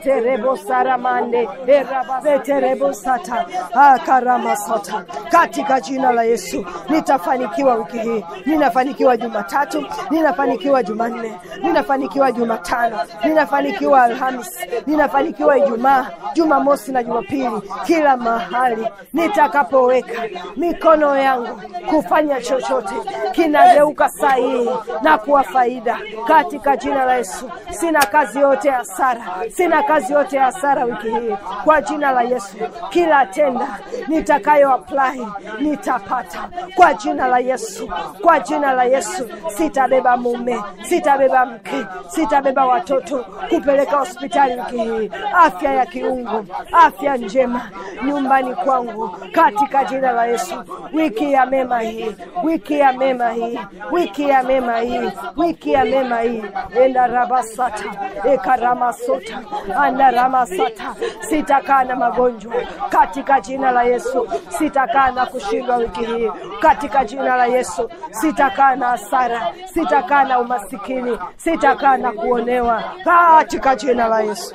lenterebosaramande erabaseterebosata akaramasata katika jina la yesu nitafanikiwa wiki hii ninafanikiwa jumatatu ninafanikiwa jumanne ninafanikiwa jumatano ninafanikiwa alhamis ninafanikiwa ijumaa jumamosi na jumapili kila mahali nitakapoweka mikono yangu kufanya chochote kinageuka sahihi na kuwa faida katika jina la yesu sina kazi yote ya hasara sina kazi yote ya hasara wiki hii kwa jina la yesu kila tenda nitakayo apply nitapata kwa jina la yesu kwa jina la yesu sitabeba mume sitabeba mke sitabeba watoto kupeleka hospitali wiki hii afya ya kiungu afya njema nyumbani kwangu katika jina la yesu wiki ya mema hii wiki ya mema hii wiki ya mema hii wiki ya mema hii endarabasata ekaramasota andaramasata sitakaa na magonjwa katika jina la yesu sitakaa na kushindwa wiki hii katika jina la yesu sitakaa na hasara sitakaa na umasikini sitakaa na kuonewa katika jina la yesu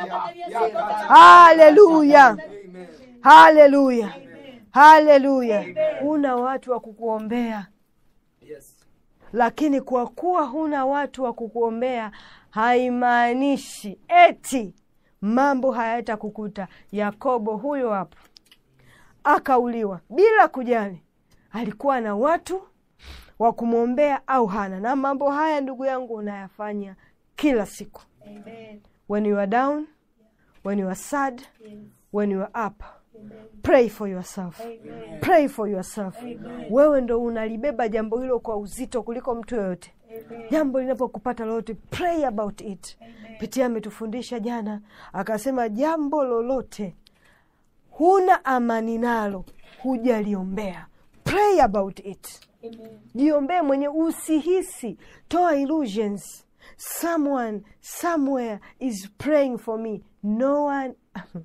haleluya haleluya haleluya huna watu wa kukuombea lakini kwa kuwa huna watu wa kukuombea haimaanishi eti mambo hayatakukuta yakobo huyo hapo akauliwa bila kujali alikuwa na watu wa kumwombea au hana na mambo haya ndugu yangu unayafanya kila siku Amen. when you are down when you are sad Yes. when you are up Amen. pray for yourself Amen. pray for yourself Amen. wewe ndo unalibeba jambo hilo kwa uzito kuliko mtu yoyote Amen. jambo linapokupata lolote pray about it Amen. pitia ametufundisha jana akasema jambo lolote huna amani nalo hujaliombea pray about it Amen. jiombee mwenye usihisi toa illusions someone somewhere is praying for me no one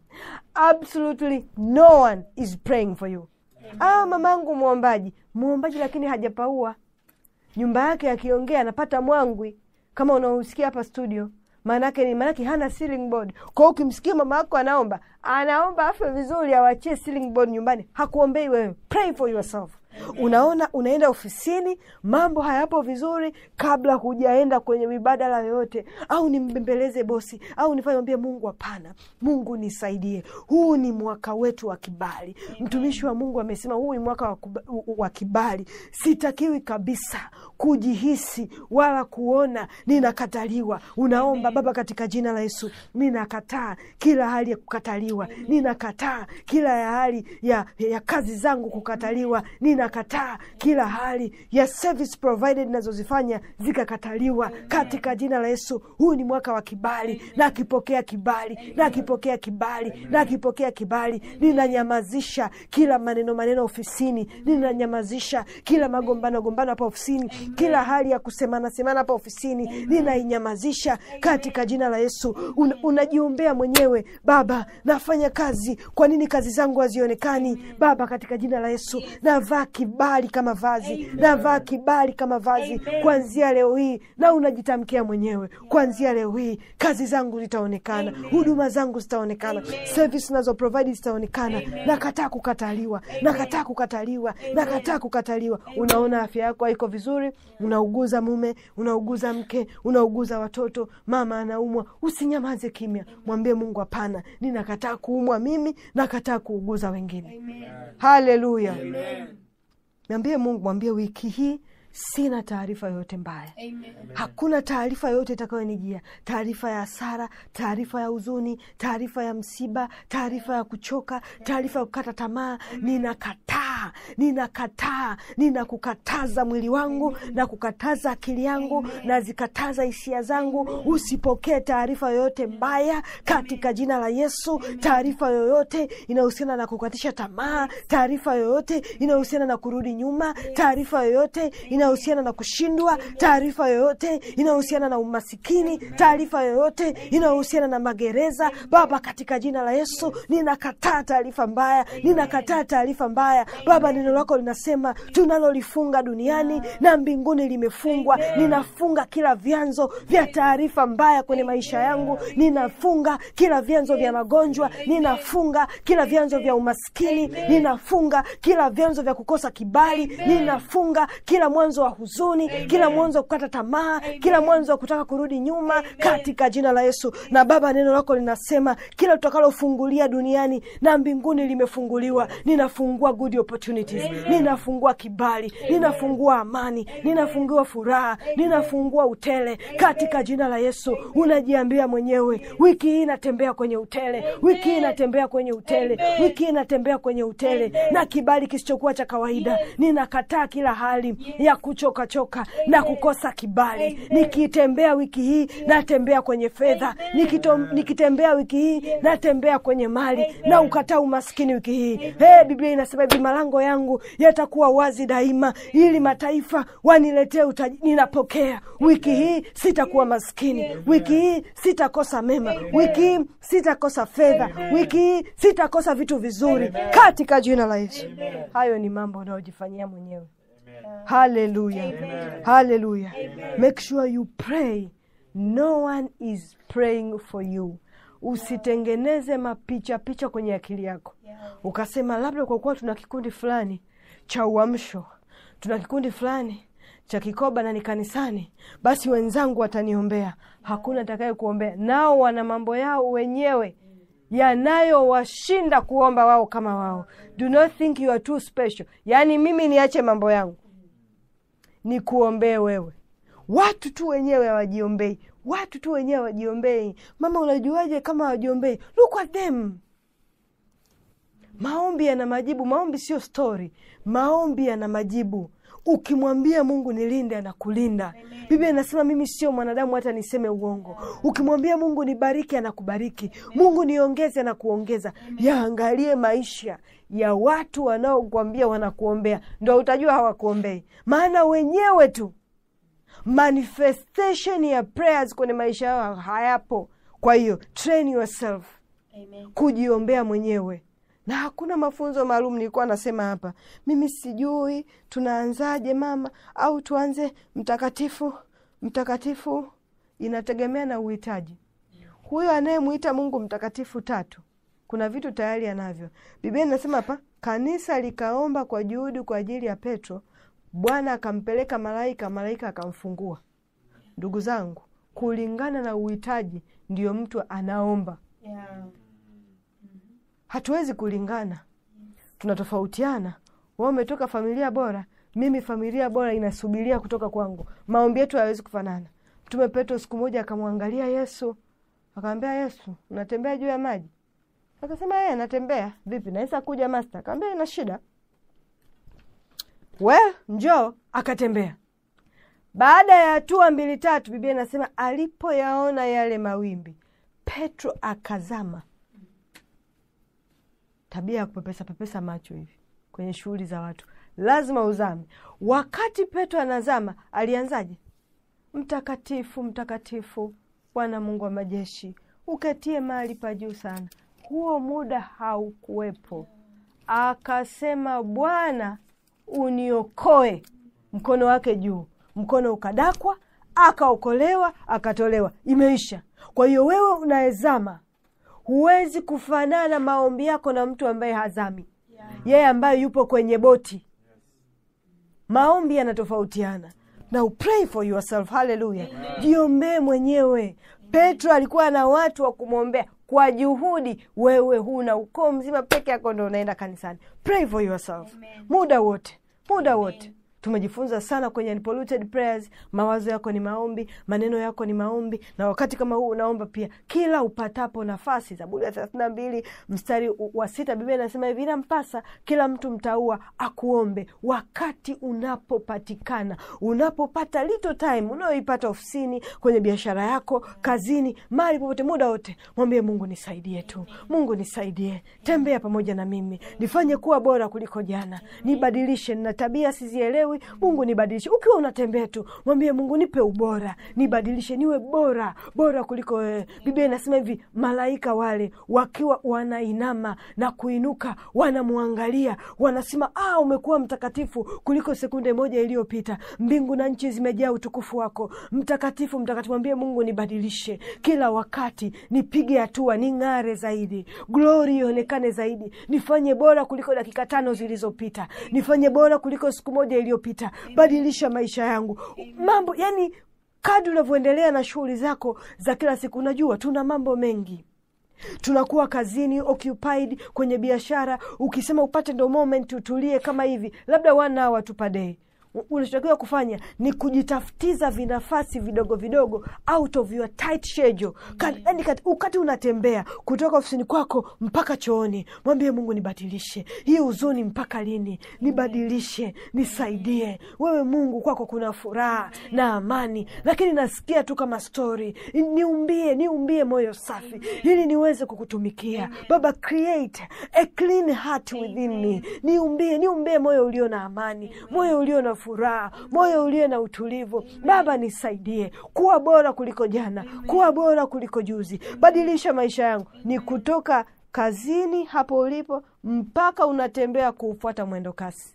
absolutely no one is praying for you ah mamangu mwombaji mwombaji lakini hajapaua nyumba yake akiongea anapata mwangwi kama unaosikia hapa studio maanake ni maanake hana ceiling board kwa hiyo ukimsikia mama yako anaomba anaomba afe vizuri awachie ceiling board nyumbani hakuombei wewe pray for yourself unaona unaenda ofisini mambo hayapo vizuri kabla hujaenda kwenye mibadala yoyote au nimbembeleze bosi au nifanye mwambie mungu hapana mungu nisaidie huu ni mwaka wetu wa kibali mtumishi wa mungu amesema huu ni mwaka wa, kuba, wa kibali sitakiwi kabisa kujihisi wala kuona ninakataliwa unaomba baba katika jina la yesu ninakataa kila hali ya kukataliwa ninakataa kila ya hali ya, ya kazi zangu kukataliwa ninakataa kila hali ya service provided nazozifanya zikakataliwa katika jina la yesu huu ni mwaka wa kibali nakipokea kibali nakipokea kibali nakipokea kibali ninanyamazisha kila maneno maneno ofisini ninanyamazisha kila magombano gombano hapa ofisini kila hali ya kusemana semana hapa ofisini ninainyamazisha katika jina la yesu Un, unajiombea mwenyewe baba nafanya kazi kwa nini kazi zangu hazionekani baba katika jina la yesu navaa kivi kibali kama vazi navaa kibali kama vazi kuanzia leo hii na unajitamkia mwenyewe kuanzia leo hii kazi zangu zitaonekana huduma zangu zitaonekana service nazo provide zitaonekana nakataa kukataliwa nakataa kukataliwa nakataa kukataliwa unaona afya yako haiko vizuri unauguza mume unauguza mke unauguza watoto mama anaumwa usinyamaze kimya mwambie mungu hapana ninakataa kuumwa mimi nakataa kuuguza wengine haleluya mwambie mungu mwambie wiki hii sina taarifa yoyote mbaya hakuna taarifa yoyote itakayonijia taarifa ya hasara taarifa ya huzuni taarifa ya msiba taarifa ya kuchoka taarifa ya kukata tamaa ninakataa ninakataa ninakukataza mwili wangu na kukataza akili yangu na zikataza hisia zangu usipokee taarifa yoyote mbaya katika jina la yesu taarifa yoyote inayohusiana na kukatisha tamaa taarifa yoyote inayohusiana na kurudi nyuma taarifa yoyote inayohusiana na kushindwa taarifa yoyote inayohusiana na umasikini taarifa yoyote inayohusiana na magereza baba katika jina la yesu ninakataa taarifa mbaya ninakataa taarifa mbaya baba neno lako linasema tunalolifunga duniani na mbinguni limefungwa ninafunga kila vyanzo vya taarifa mbaya kwenye maisha yangu ninafunga kila vyanzo vya magonjwa ninafunga kila vyanzo vya umaskini ninafunga kila vyanzo vya kukosa kibali ninafunga kila mwanzo wa huzuni kila mwanzo wa kukata tamaa kila mwanzo wa kutaka kurudi nyuma katika jina la yesu na baba neno lako linasema kila tutakalofungulia duniani na mbinguni limefunguliwa ninafungua good opportunities ninafungua kibali ninafungua amani ninafungua furaha ninafungua utele katika jina la yesu unajiambia mwenyewe wiki hii natembea kwenye utele wiki hii natembea kwenye utele wiki hii natembea kwenye utele na kibali kisichokuwa cha kawaida ninakataa kila hali ya kuchokachoka na kukosa kibali nikitembea wiki hii natembea kwenye fedha Nikito- nikitembea wiki hii natembea kwenye mali na ukataa umaskini wiki hii hey, biblia inasema hivi malango yangu yatakuwa wazi daima ili mataifa waniletee utaji ninapokea wiki hii sitakuwa maskini wiki hii sitakosa mema wiki hii sitakosa fedha wiki hii sitakosa vitu vizuri katika jina la yesu hayo ni mambo unayojifanyia mwenyewe haleluya haleluya make sure you pray no one is praying for you usitengeneze mapicha picha kwenye akili yako ukasema labda kwa kuwa tuna kikundi fulani cha uamsho tuna kikundi fulani cha kikoba na ni kanisani basi wenzangu wataniombea hakuna atakaye kuombea nao wana mambo yao wenyewe yanayowashinda kuomba wao kama wao do not think you are too special yaani mimi niache mambo yangu ni kuombee wewe watu tu wenyewe hawajiombei watu tu wenyewe hawajiombei mama unajuaje kama hawajiombei look at them maombi yana majibu maombi sio stori maombi yana majibu ukimwambia mungu nilinde anakulinda biblia inasema mimi sio mwanadamu hata niseme uongo ukimwambia mungu nibariki anakubariki mungu niongeze anakuongeza yaangalie maisha ya watu wanaokuambia wanakuombea ndo utajua hawakuombei maana wenyewe tu manifestation ya prayers kwenye maisha yao hayapo kwa hiyo train yourself kujiombea mwenyewe na hakuna mafunzo maalum nilikuwa nasema hapa mimi sijui tunaanzaje mama au tuanze mtakatifu mtakatifu inategemea na uhitaji huyo anayemwita mungu mtakatifu tatu kuna vitu tayari anavyo biblia inasema hapa kanisa likaomba kwa juhudi kwa ajili ya petro bwana akampeleka malaika malaika akamfungua ndugu zangu kulingana na uhitaji ndiyo mtu anaomba hatuwezi kulingana tunatofautiana wa umetoka familia bora mimi familia bora inasubiria kutoka kwangu maombi yetu hayawezi kufanana mtume petro siku moja akamwangalia yesu akamwambia yesu unatembea juu ya maji akasema yeye anatembea vipi naweza kuja masta akamwambia ina shida we njoo akatembea baada ya hatua mbili tatu biblia inasema alipoyaona yale mawimbi petro akazama tabia ya kupepesa pepesa macho hivi kwenye shughuli za watu lazima uzame wakati petro anazama alianzaje mtakatifu mtakatifu bwana mungu wa majeshi uketie mahali pa juu sana huo muda haukuwepo akasema bwana uniokoe mkono wake juu mkono ukadakwa akaokolewa akatolewa imeisha kwa hiyo wewe unaezama huwezi kufanana maombi yako na mtu ambaye hazami yeye ambaye yupo kwenye boti maombi yanatofautiana now pray for yourself haleluya jiombee mwenyewe petro alikuwa na watu wa kumwombea kwa juhudi wewe huna ukoo mzima peke yako ndo unaenda kanisani pray for yourself muda wote muda wote tumejifunza sana kwenye unpolluted prayers mawazo yako ni maombi maneno yako ni maombi na wakati kama huu unaomba pia kila upatapo nafasi zaburi ya thelathini na mbili mstari wa sita biblia inasema hivi inampasa kila mtu mtaua akuombe wakati unapopatikana unapopata little time unayoipata ofisini kwenye biashara yako kazini mali popote muda wote mwambie mungu nisaidie tu mungu nisaidie tembea pamoja na mimi nifanye kuwa bora kuliko jana nibadilishe nina tabia sizielewi mungu nibadilishe ukiwa unatembea tu mwambie mungu nipe ubora nibadilishe niwe bora bora kuliko wewe biblia inasema hivi malaika wale wakiwa wanainama na kuinuka wanamwangalia wanasema ah umekuwa mtakatifu kuliko sekunde moja iliyopita mbingu na nchi zimejaa utukufu wako mtakatifu mtakatifu mwambie mungu nibadilishe kila wakati nipige hatua ning'are zaidi glori ionekane zaidi nifanye bora kuliko dakika tano zilizopita nifanye bora kuliko siku moja iliyopita badilisha maisha yangu mambo yani kadi unavyoendelea na shughuli zako za kila siku unajua tuna mambo mengi tunakuwa kazini occupied kwenye biashara ukisema upate ndo moment utulie kama hivi labda one hour tu per day unachotakiwa kufanya ni kujitafutiza vinafasi vidogo vidogo out of your tight schedule yani wakati unatembea kutoka ofisini kwako mpaka chooni mwambie mungu nibadilishe hii huzuni mpaka lini nibadilishe nisaidie wewe mungu kwako kuna furaha na amani lakini nasikia tu kama stori niumbie niumbie moyo safi ili niweze kukutumikia baba create a clean heart within me niumbie niumbie moyo ulio na amani moyo ulio na furaha moyo ulio na utulivu baba nisaidie kuwa bora kuliko jana kuwa bora kuliko juzi badilisha maisha yangu ni kutoka kazini hapo ulipo mpaka unatembea kuufuata mwendo kasi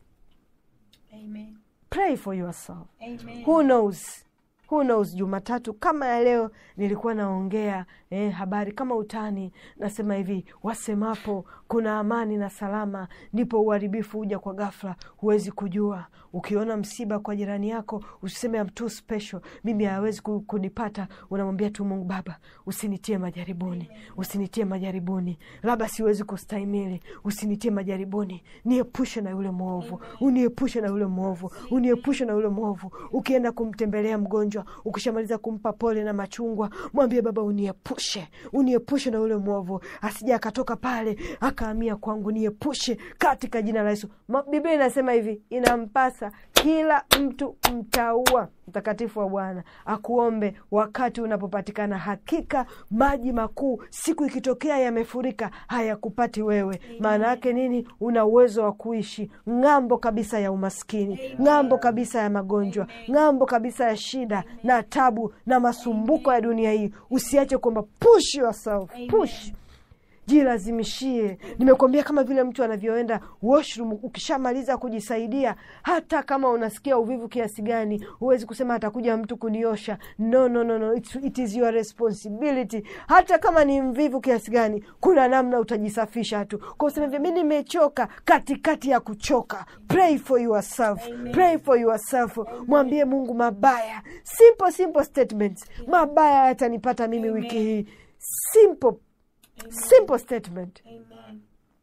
Amen. pray for yourself Amen. who knows who knows jumatatu kama ya leo nilikuwa naongea eh, habari kama utani nasema hivi wasemapo kuna amani na salama ndipo uharibifu huja kwa ghafla huwezi kujua ukiona msiba kwa jirani yako usiseme I'm too special mimi hawezi ku- kunipata unamwambia tu mungu baba usinitie majaribuni usinitie majaribuni labda siwezi kustahimili usinitie majaribuni niepushe na yule mwovu uniepushe na yule mwovu uniepushe na yule mwovu ukienda kumtembelea mgonjwa ukishamaliza kumpa pole na machungwa mwambie baba uniepushe uniepushe na yule mwovu asija akatoka pale akaamia kwangu niepushe katika jina la yesu Ma- biblia inasema hivi inampasa kila mtu mtaua mtakatifu wa bwana akuombe wakati unapopatikana hakika maji makuu siku ikitokea yamefurika hayakupati wewe maana yake nini una uwezo wa kuishi ng'ambo kabisa ya umaskini ng'ambo kabisa ya magonjwa ng'ambo kabisa ya shida na tabu na masumbuko ya dunia hii usiache kwamba push yourself push jilazimishie nimekuambia kama vile mtu anavyoenda washroom ukishamaliza kujisaidia hata kama unasikia uvivu kiasi gani huwezi kusema atakuja mtu kuniosha no, no, no, no. It, it is your responsibility hata kama ni mvivu kiasi gani kuna namna utajisafisha tu kwa usema hivyo mi nimechoka katikati ya kuchoka pray for yourself pray for yourself mwambie mungu mabaya simple simple statements mabaya yatanipata mimi wiki hii simple simple statement Amen.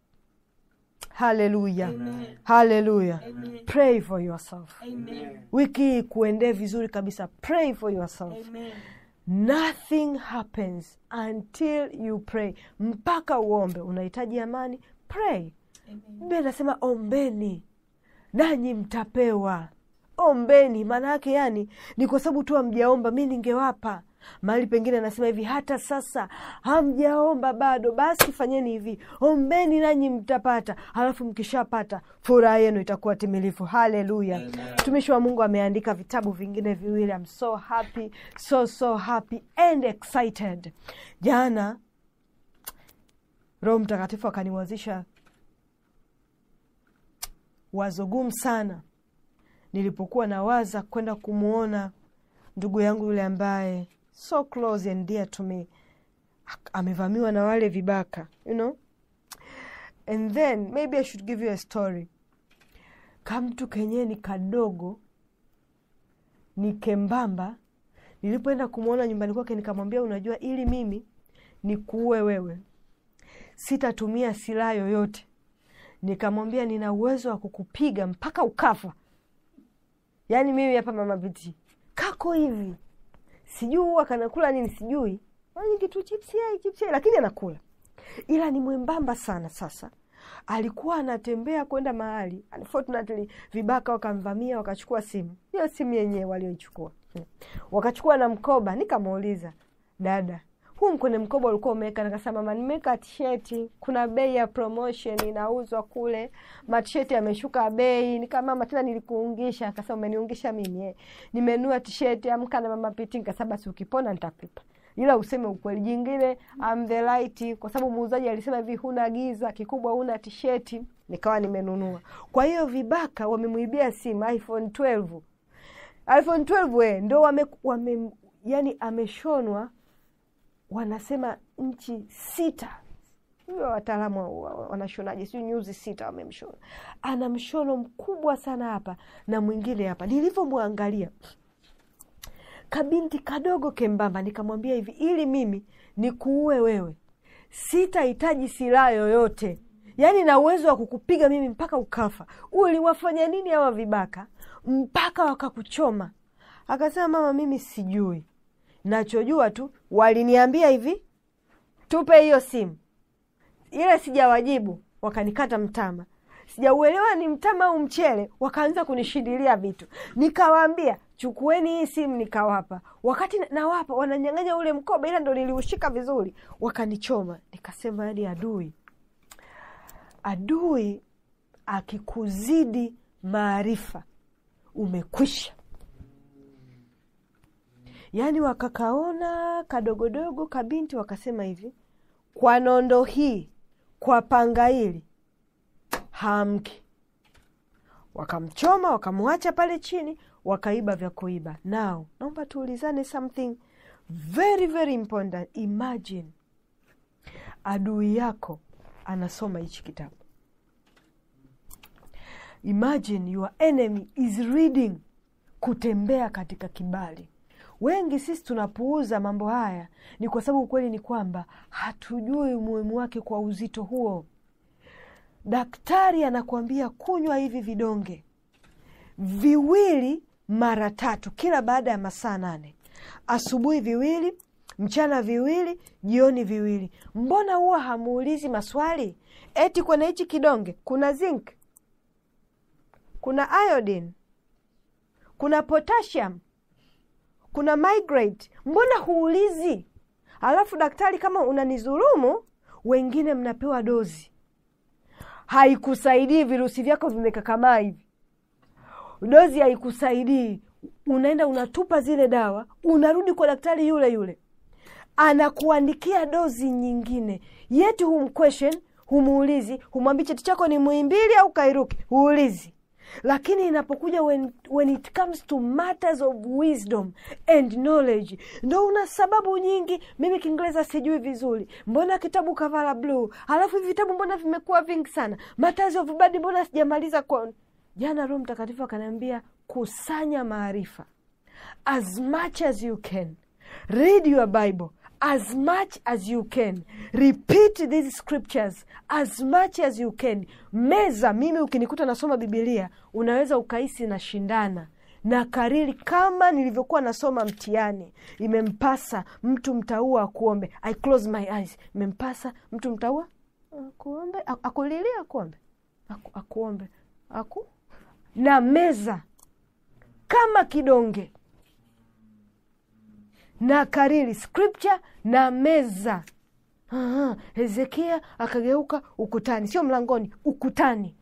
haleluya haleluya pray for yourself Amen. wiki hii kuendee vizuri kabisa pray for yourself Amen. nothing happens until you pray mpaka uombe unahitaji amani pray Amen. biblia inasema ombeni nanyi mtapewa ombeni maana yake yani ni kwa sababu tu hamjaomba mi ningewapa mahali pengine anasema hivi hata sasa hamjaomba bado basi fanyeni hivi ombeni nanyi mtapata halafu mkishapata furaha yenu itakuwa timilifu haleluya mtumishi wa mungu ameandika vitabu vingine viwili I'm so happy so so happy and excited jana roho mtakatifu akaniwazisha wazo gumu sana nilipokuwa nawaza kwenda kumwona ndugu yangu yule ambaye so close and dear to me Ak- amevamiwa na wale vibaka you know and then maybe i should give you a story kamtu kenyewe ni kadogo ni kembamba nilipoenda kumwona nyumbani kwake nikamwambia unajua ili mimi nikuue wewe sitatumia silaha yoyote nikamwambia nina uwezo wa kukupiga mpaka ukafa yaani mimi hapa mama viti kako hivi sijui huwa kanakula nini sijui Yaani kitu chipsi yai chipsi yai lakini anakula ila ni mwembamba sana sasa alikuwa anatembea kwenda mahali unfortunately vibaka wakamvamia wakachukua simu hiyo simu yenyewe walioichukua Hmm. wakachukua na mkoba nikamuuliza dada huu kwenye mkoba ulikuwa umeweka nikasema mama nimeweka tisheti kuna bei ya promotion inauzwa kule matisheti yameshuka bei nika mama tena nilikuungisha akasema umeniungisha mimi eh. nimenua tisheti amka na mama piti nikasema basi ukipona nitakupa ila useme ukweli jingine I'm the light kwa sababu muuzaji alisema hivi huna giza kikubwa huna tisheti nikawa nimenunua kwa hiyo vibaka wamemwibia simu iphone 12 iphone 12 we ndo wame, wame yani ameshonwa wanasema nchi sita hiyo wataalamu wa- wa- wanashonaje siu nyuzi sita wamemshona ana mshono mkubwa sana hapa na mwingine hapa nilivyomwangalia kabinti kadogo kembamba nikamwambia hivi ili mimi nikuue wewe sitahitaji silaha yoyote yaani na uwezo wa kukupiga mimi mpaka ukafa uliwafanya nini hawa vibaka mpaka wakakuchoma akasema mama mimi sijui nachojua tu waliniambia hivi tupe hiyo simu ile sijawajibu wakanikata mtama sijauelewa ni mtama au mchele wakaanza kunishindilia vitu nikawaambia chukueni hii simu nikawapa wakati na- nawapa wananyang'anya ule mkoba ila ndo niliushika vizuri wakanichoma nikasema yani adui adui akikuzidi maarifa umekwisha yaani wakakaona kadogodogo kabinti wakasema hivi kwa nondo hii kwa panga hili hamki wakamchoma wakamwacha pale chini wakaiba vya kuiba now naomba tuulizane something very very important imagine adui yako anasoma hichi kitabu imagine your enemy is reading kutembea katika kibali wengi sisi tunapuuza mambo haya ni kwa sababu ukweli ni kwamba hatujui umuhimu wake kwa uzito huo daktari anakuambia kunywa hivi vidonge viwili mara tatu kila baada ya masaa nane asubuhi viwili mchana viwili jioni viwili mbona huwa hamuulizi maswali eti kwenye hichi kidonge kuna zinc kuna iodine kuna potassium kuna migrate mbona huulizi alafu daktari kama unanizulumu wengine mnapewa dozi haikusaidii virusi vyako vimekakamaa hivi dozi haikusaidii unaenda unatupa zile dawa unarudi kwa daktari yule yule anakuandikia dozi nyingine yeti humquestion humuulizi humwambii cheti chako ni muimbili au kairuki huulizi lakini inapokuja when, when it comes to matters of wisdom and knowledge ndo una sababu nyingi mimi kiingereza sijui vizuri mbona kitabu kavala bluu halafu hivi vitabu mbona vimekuwa vingi sana matters of badi mbona sijamaliza kwa jana roho mtakatifu akaniambia kusanya maarifa as much as you can read your bible as much as you can repeat these scriptures as much as you can meza mimi ukinikuta nasoma bibilia unaweza ukahisi na shindana na kariri kama nilivyokuwa nasoma mtihani imempasa mtu mtaua akuombe i close my eyes imempasa mtu mtaua akuombe aku- akulilia akuombe aku, akuombe aku na meza kama kidonge na kariri scripture na meza Aha, hezekia akageuka ukutani sio mlangoni ukutani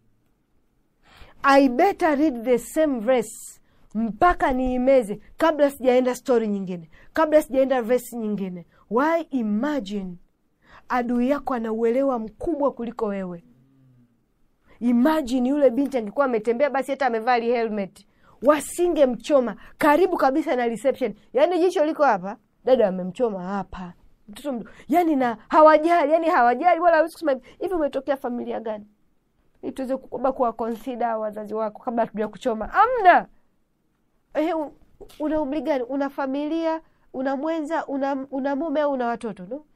i better read the same verse mpaka niimeze kabla sijaenda stori nyingine kabla sijaenda verse nyingine why imagine adui yako ana uelewa mkubwa kuliko wewe imajini yule binti angekuwa ametembea basi hata amevaa li helmet wasingemchoma karibu kabisa na reception yaani jicho liko hapa dada amemchoma hapa mtoto mdogo yani na hawajali yani hawajali wala hawezi kusema hivi, hivi umetokea familia gani ili tuweze kuba kuwa consider wazazi wako kabla hatuja kuchoma amna eh, u- una umri gani una familia una mwenza una, una mume au una watoto no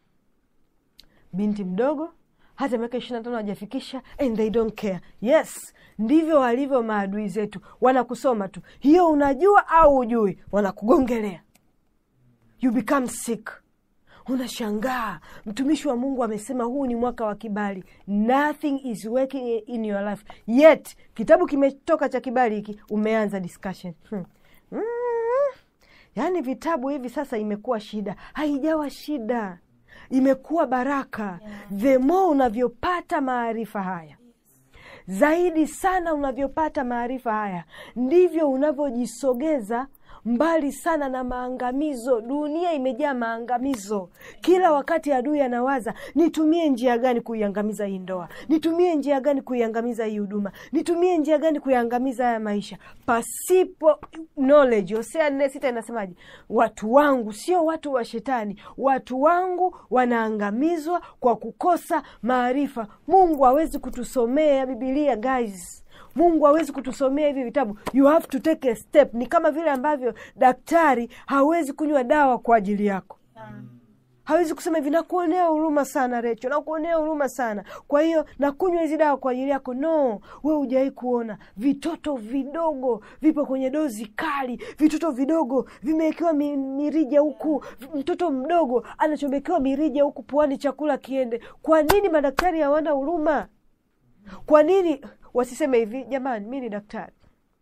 binti mdogo hata miaka ishiri na tano hajafikisha and they don't care yes ndivyo walivyo maadui zetu wanakusoma tu hiyo unajua au ujui wanakugongelea you become sick unashangaa mtumishi wa mungu amesema huu ni mwaka wa kibali nothing is working in your life yet kitabu kimetoka cha kibali hiki umeanza discussion hmm. mm. yaani vitabu hivi sasa imekuwa shida haijawa shida imekuwa baraka the more unavyopata maarifa haya zaidi sana unavyopata maarifa haya ndivyo unavyojisogeza mbali sana na maangamizo dunia imejaa maangamizo kila wakati adui anawaza nitumie njia gani kuiangamiza hii ndoa nitumie njia gani kuiangamiza hii huduma nitumie njia gani kuiangamiza haya maisha pasipo knowledge hosea nne sita inasemaje watu wangu sio watu wa shetani watu wangu wanaangamizwa kwa kukosa maarifa mungu hawezi kutusomea bibilia guys mungu hawezi kutusomea hivi vitabu you have to take a step ni kama vile ambavyo daktari hawezi kunywa dawa kwa ajili yako hawezi kusema hivi nakuonea huruma sana recho nakuonea huruma sana kwa hiyo nakunywa hizi dawa kwa ajili yako no we hujawahi kuona vitoto vidogo vipo kwenye dozi kali vitoto vidogo vimewekewa mi, mirija huku mtoto mdogo anachomekewa mirija huku puani chakula kiende kwa nini madaktari hawana huruma kwa nini wasiseme hivi jamani mi ni daktari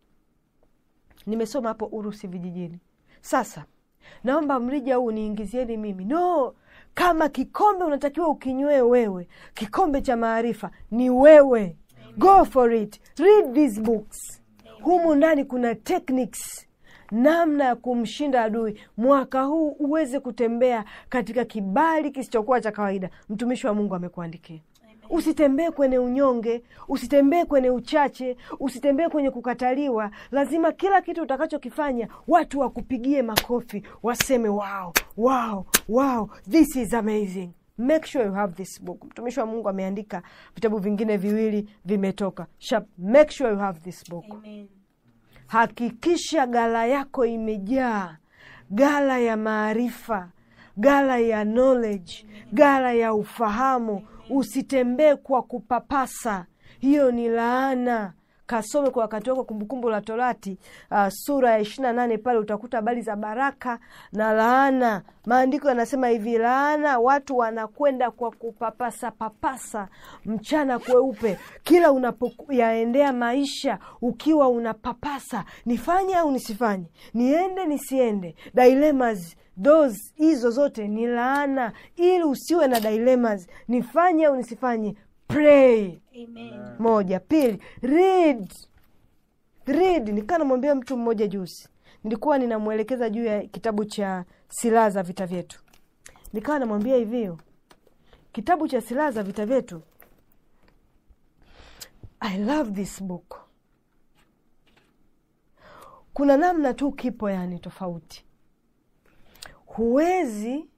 nimesoma hapo urusi vijijini sasa naomba mrija huu niingizieni mimi no kama kikombe unatakiwa ukinywee wewe kikombe cha maarifa ni wewe go for it read these books humu ndani kuna techniques namna ya kumshinda adui mwaka huu uweze kutembea katika kibali kisichokuwa cha kawaida mtumishi wa mungu amekuandikia usitembee kwenye unyonge usitembee kwenye uchache usitembee kwenye kukataliwa lazima kila kitu utakachokifanya watu wakupigie makofi waseme wow, wow, wow, this is amazing make sure you have this book mtumishi wa mungu ameandika vitabu vingine viwili vimetoka Sharp. make sure you have this book Amen. hakikisha gala yako imejaa gala ya maarifa gala ya knowledge gala ya ufahamu usitembee kwa kupapasa hiyo ni laana kasome kwa wakati wako kumbukumbu la torati uh, sura ya ishiri na nane pale utakuta habari za baraka na laana maandiko yanasema hivi laana watu wanakwenda kwa kupapasa papasa mchana kweupe kila unapoyaendea maisha ukiwa unapapasa nifanye au nisifanye niende nisiende dilemmas those hizo zote ni laana ili usiwe na dilemmas nifanye au nisifanye pray Amen. moja pili read read nikaa namwambia mtu mmoja juzi nilikuwa ninamwelekeza juu ya kitabu cha silaha za vita vyetu nikawa namwambia hivyo kitabu cha silaha za vita vyetu i love this book kuna namna tu kipo yani tofauti huwezi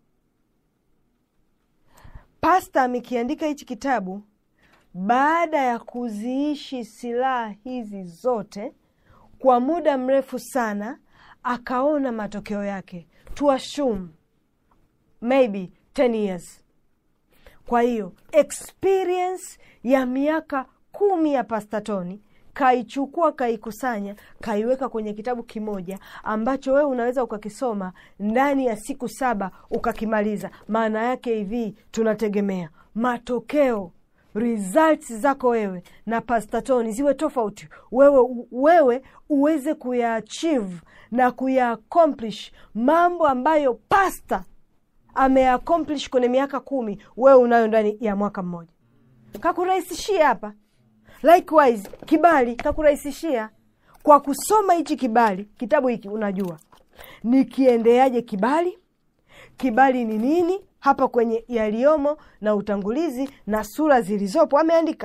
pasta amekiandika hichi kitabu baada ya kuziishi silaha hizi zote kwa muda mrefu sana akaona matokeo yake to assume maybe 10 years kwa hiyo experience ya miaka kumi ya pastatoni kaichukua kaikusanya kaiweka kwenye kitabu kimoja ambacho wewe unaweza ukakisoma ndani ya siku saba ukakimaliza maana yake hivi tunategemea matokeo results zako wewe na pastatoni ziwe tofauti wewe, wewe uweze kuyaachieve na kuyaacomplish mambo ambayo pasta ameaccomplish kwenye miaka kumi wewe unayo ndani ya mwaka mmoja kakurahisishia hapa likewise kibali kakurahisishia kwa kusoma hichi kibali kitabu hiki unajua nikiendeaje kibali kibali ni nini hapa kwenye yaliyomo na utangulizi na sura zilizopo ameandika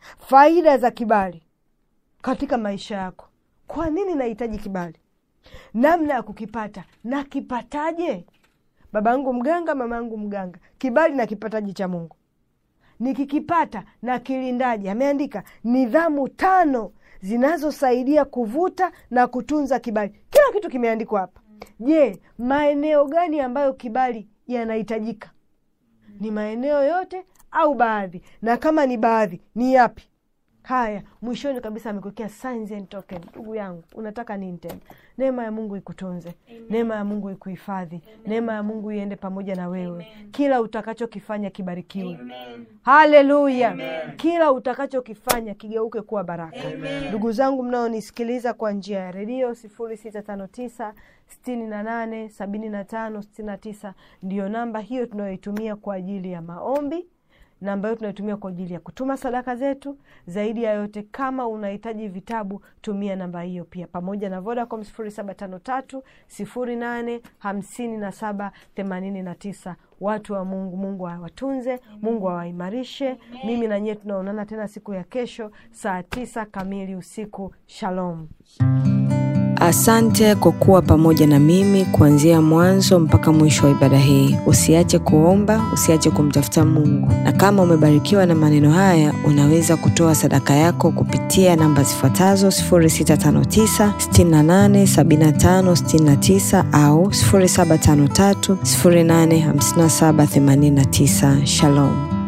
faida za kibali katika maisha yako. Kwa nini nahitaji kibali? Namna ya kukipata, nakipataje? Baba yangu mganga, mama yangu mganga, kibali nakipataje cha Mungu? Nikikipata na kilindaji, ameandika nidhamu tano zinazosaidia kuvuta na kutunza kibali. Kila kitu kimeandikwa hapa. Je, maeneo gani ambayo kibali yanahitajika? Ni maeneo yote au baadhi? Na kama ni baadhi, ni yapi? Haya, mwishoni kabisa amekuwekea signs and token. Ndugu yangu, unataka nini tena? Neema ya Mungu ikutunze, neema ya Mungu ikuhifadhi, neema ya Mungu iende pamoja na wewe. Kila utakachokifanya kibarikiwe. Haleluya! Kila utakachokifanya kigeuke kuwa baraka. Ndugu zangu mnaonisikiliza kwa njia ya redio sifuri sita tano tisa sitini na nane sabini na tano sitini na tisa ndiyo namba hiyo tunayoitumia kwa ajili ya maombi na ambayo tunaitumia kwa ajili ya kutuma sadaka zetu. Zaidi ya yote, kama unahitaji vitabu, tumia namba hiyo pia, pamoja na Vodacom sifuri saba tano tatu sifuri nane hamsini na saba themanini na tisa. Watu wa Mungu, Mungu awatunze, Mungu awaimarishe. Mimi na nyie tunaonana tena siku ya kesho saa tisa kamili usiku. Shalom. Asante kwa kuwa pamoja na mimi kuanzia mwanzo mpaka mwisho wa ibada hii. Usiache kuomba, usiache kumtafuta Mungu, na kama umebarikiwa na maneno haya, unaweza kutoa sadaka yako kupitia namba zifuatazo 0659 68 75 69 au 0753 085789. Shalom.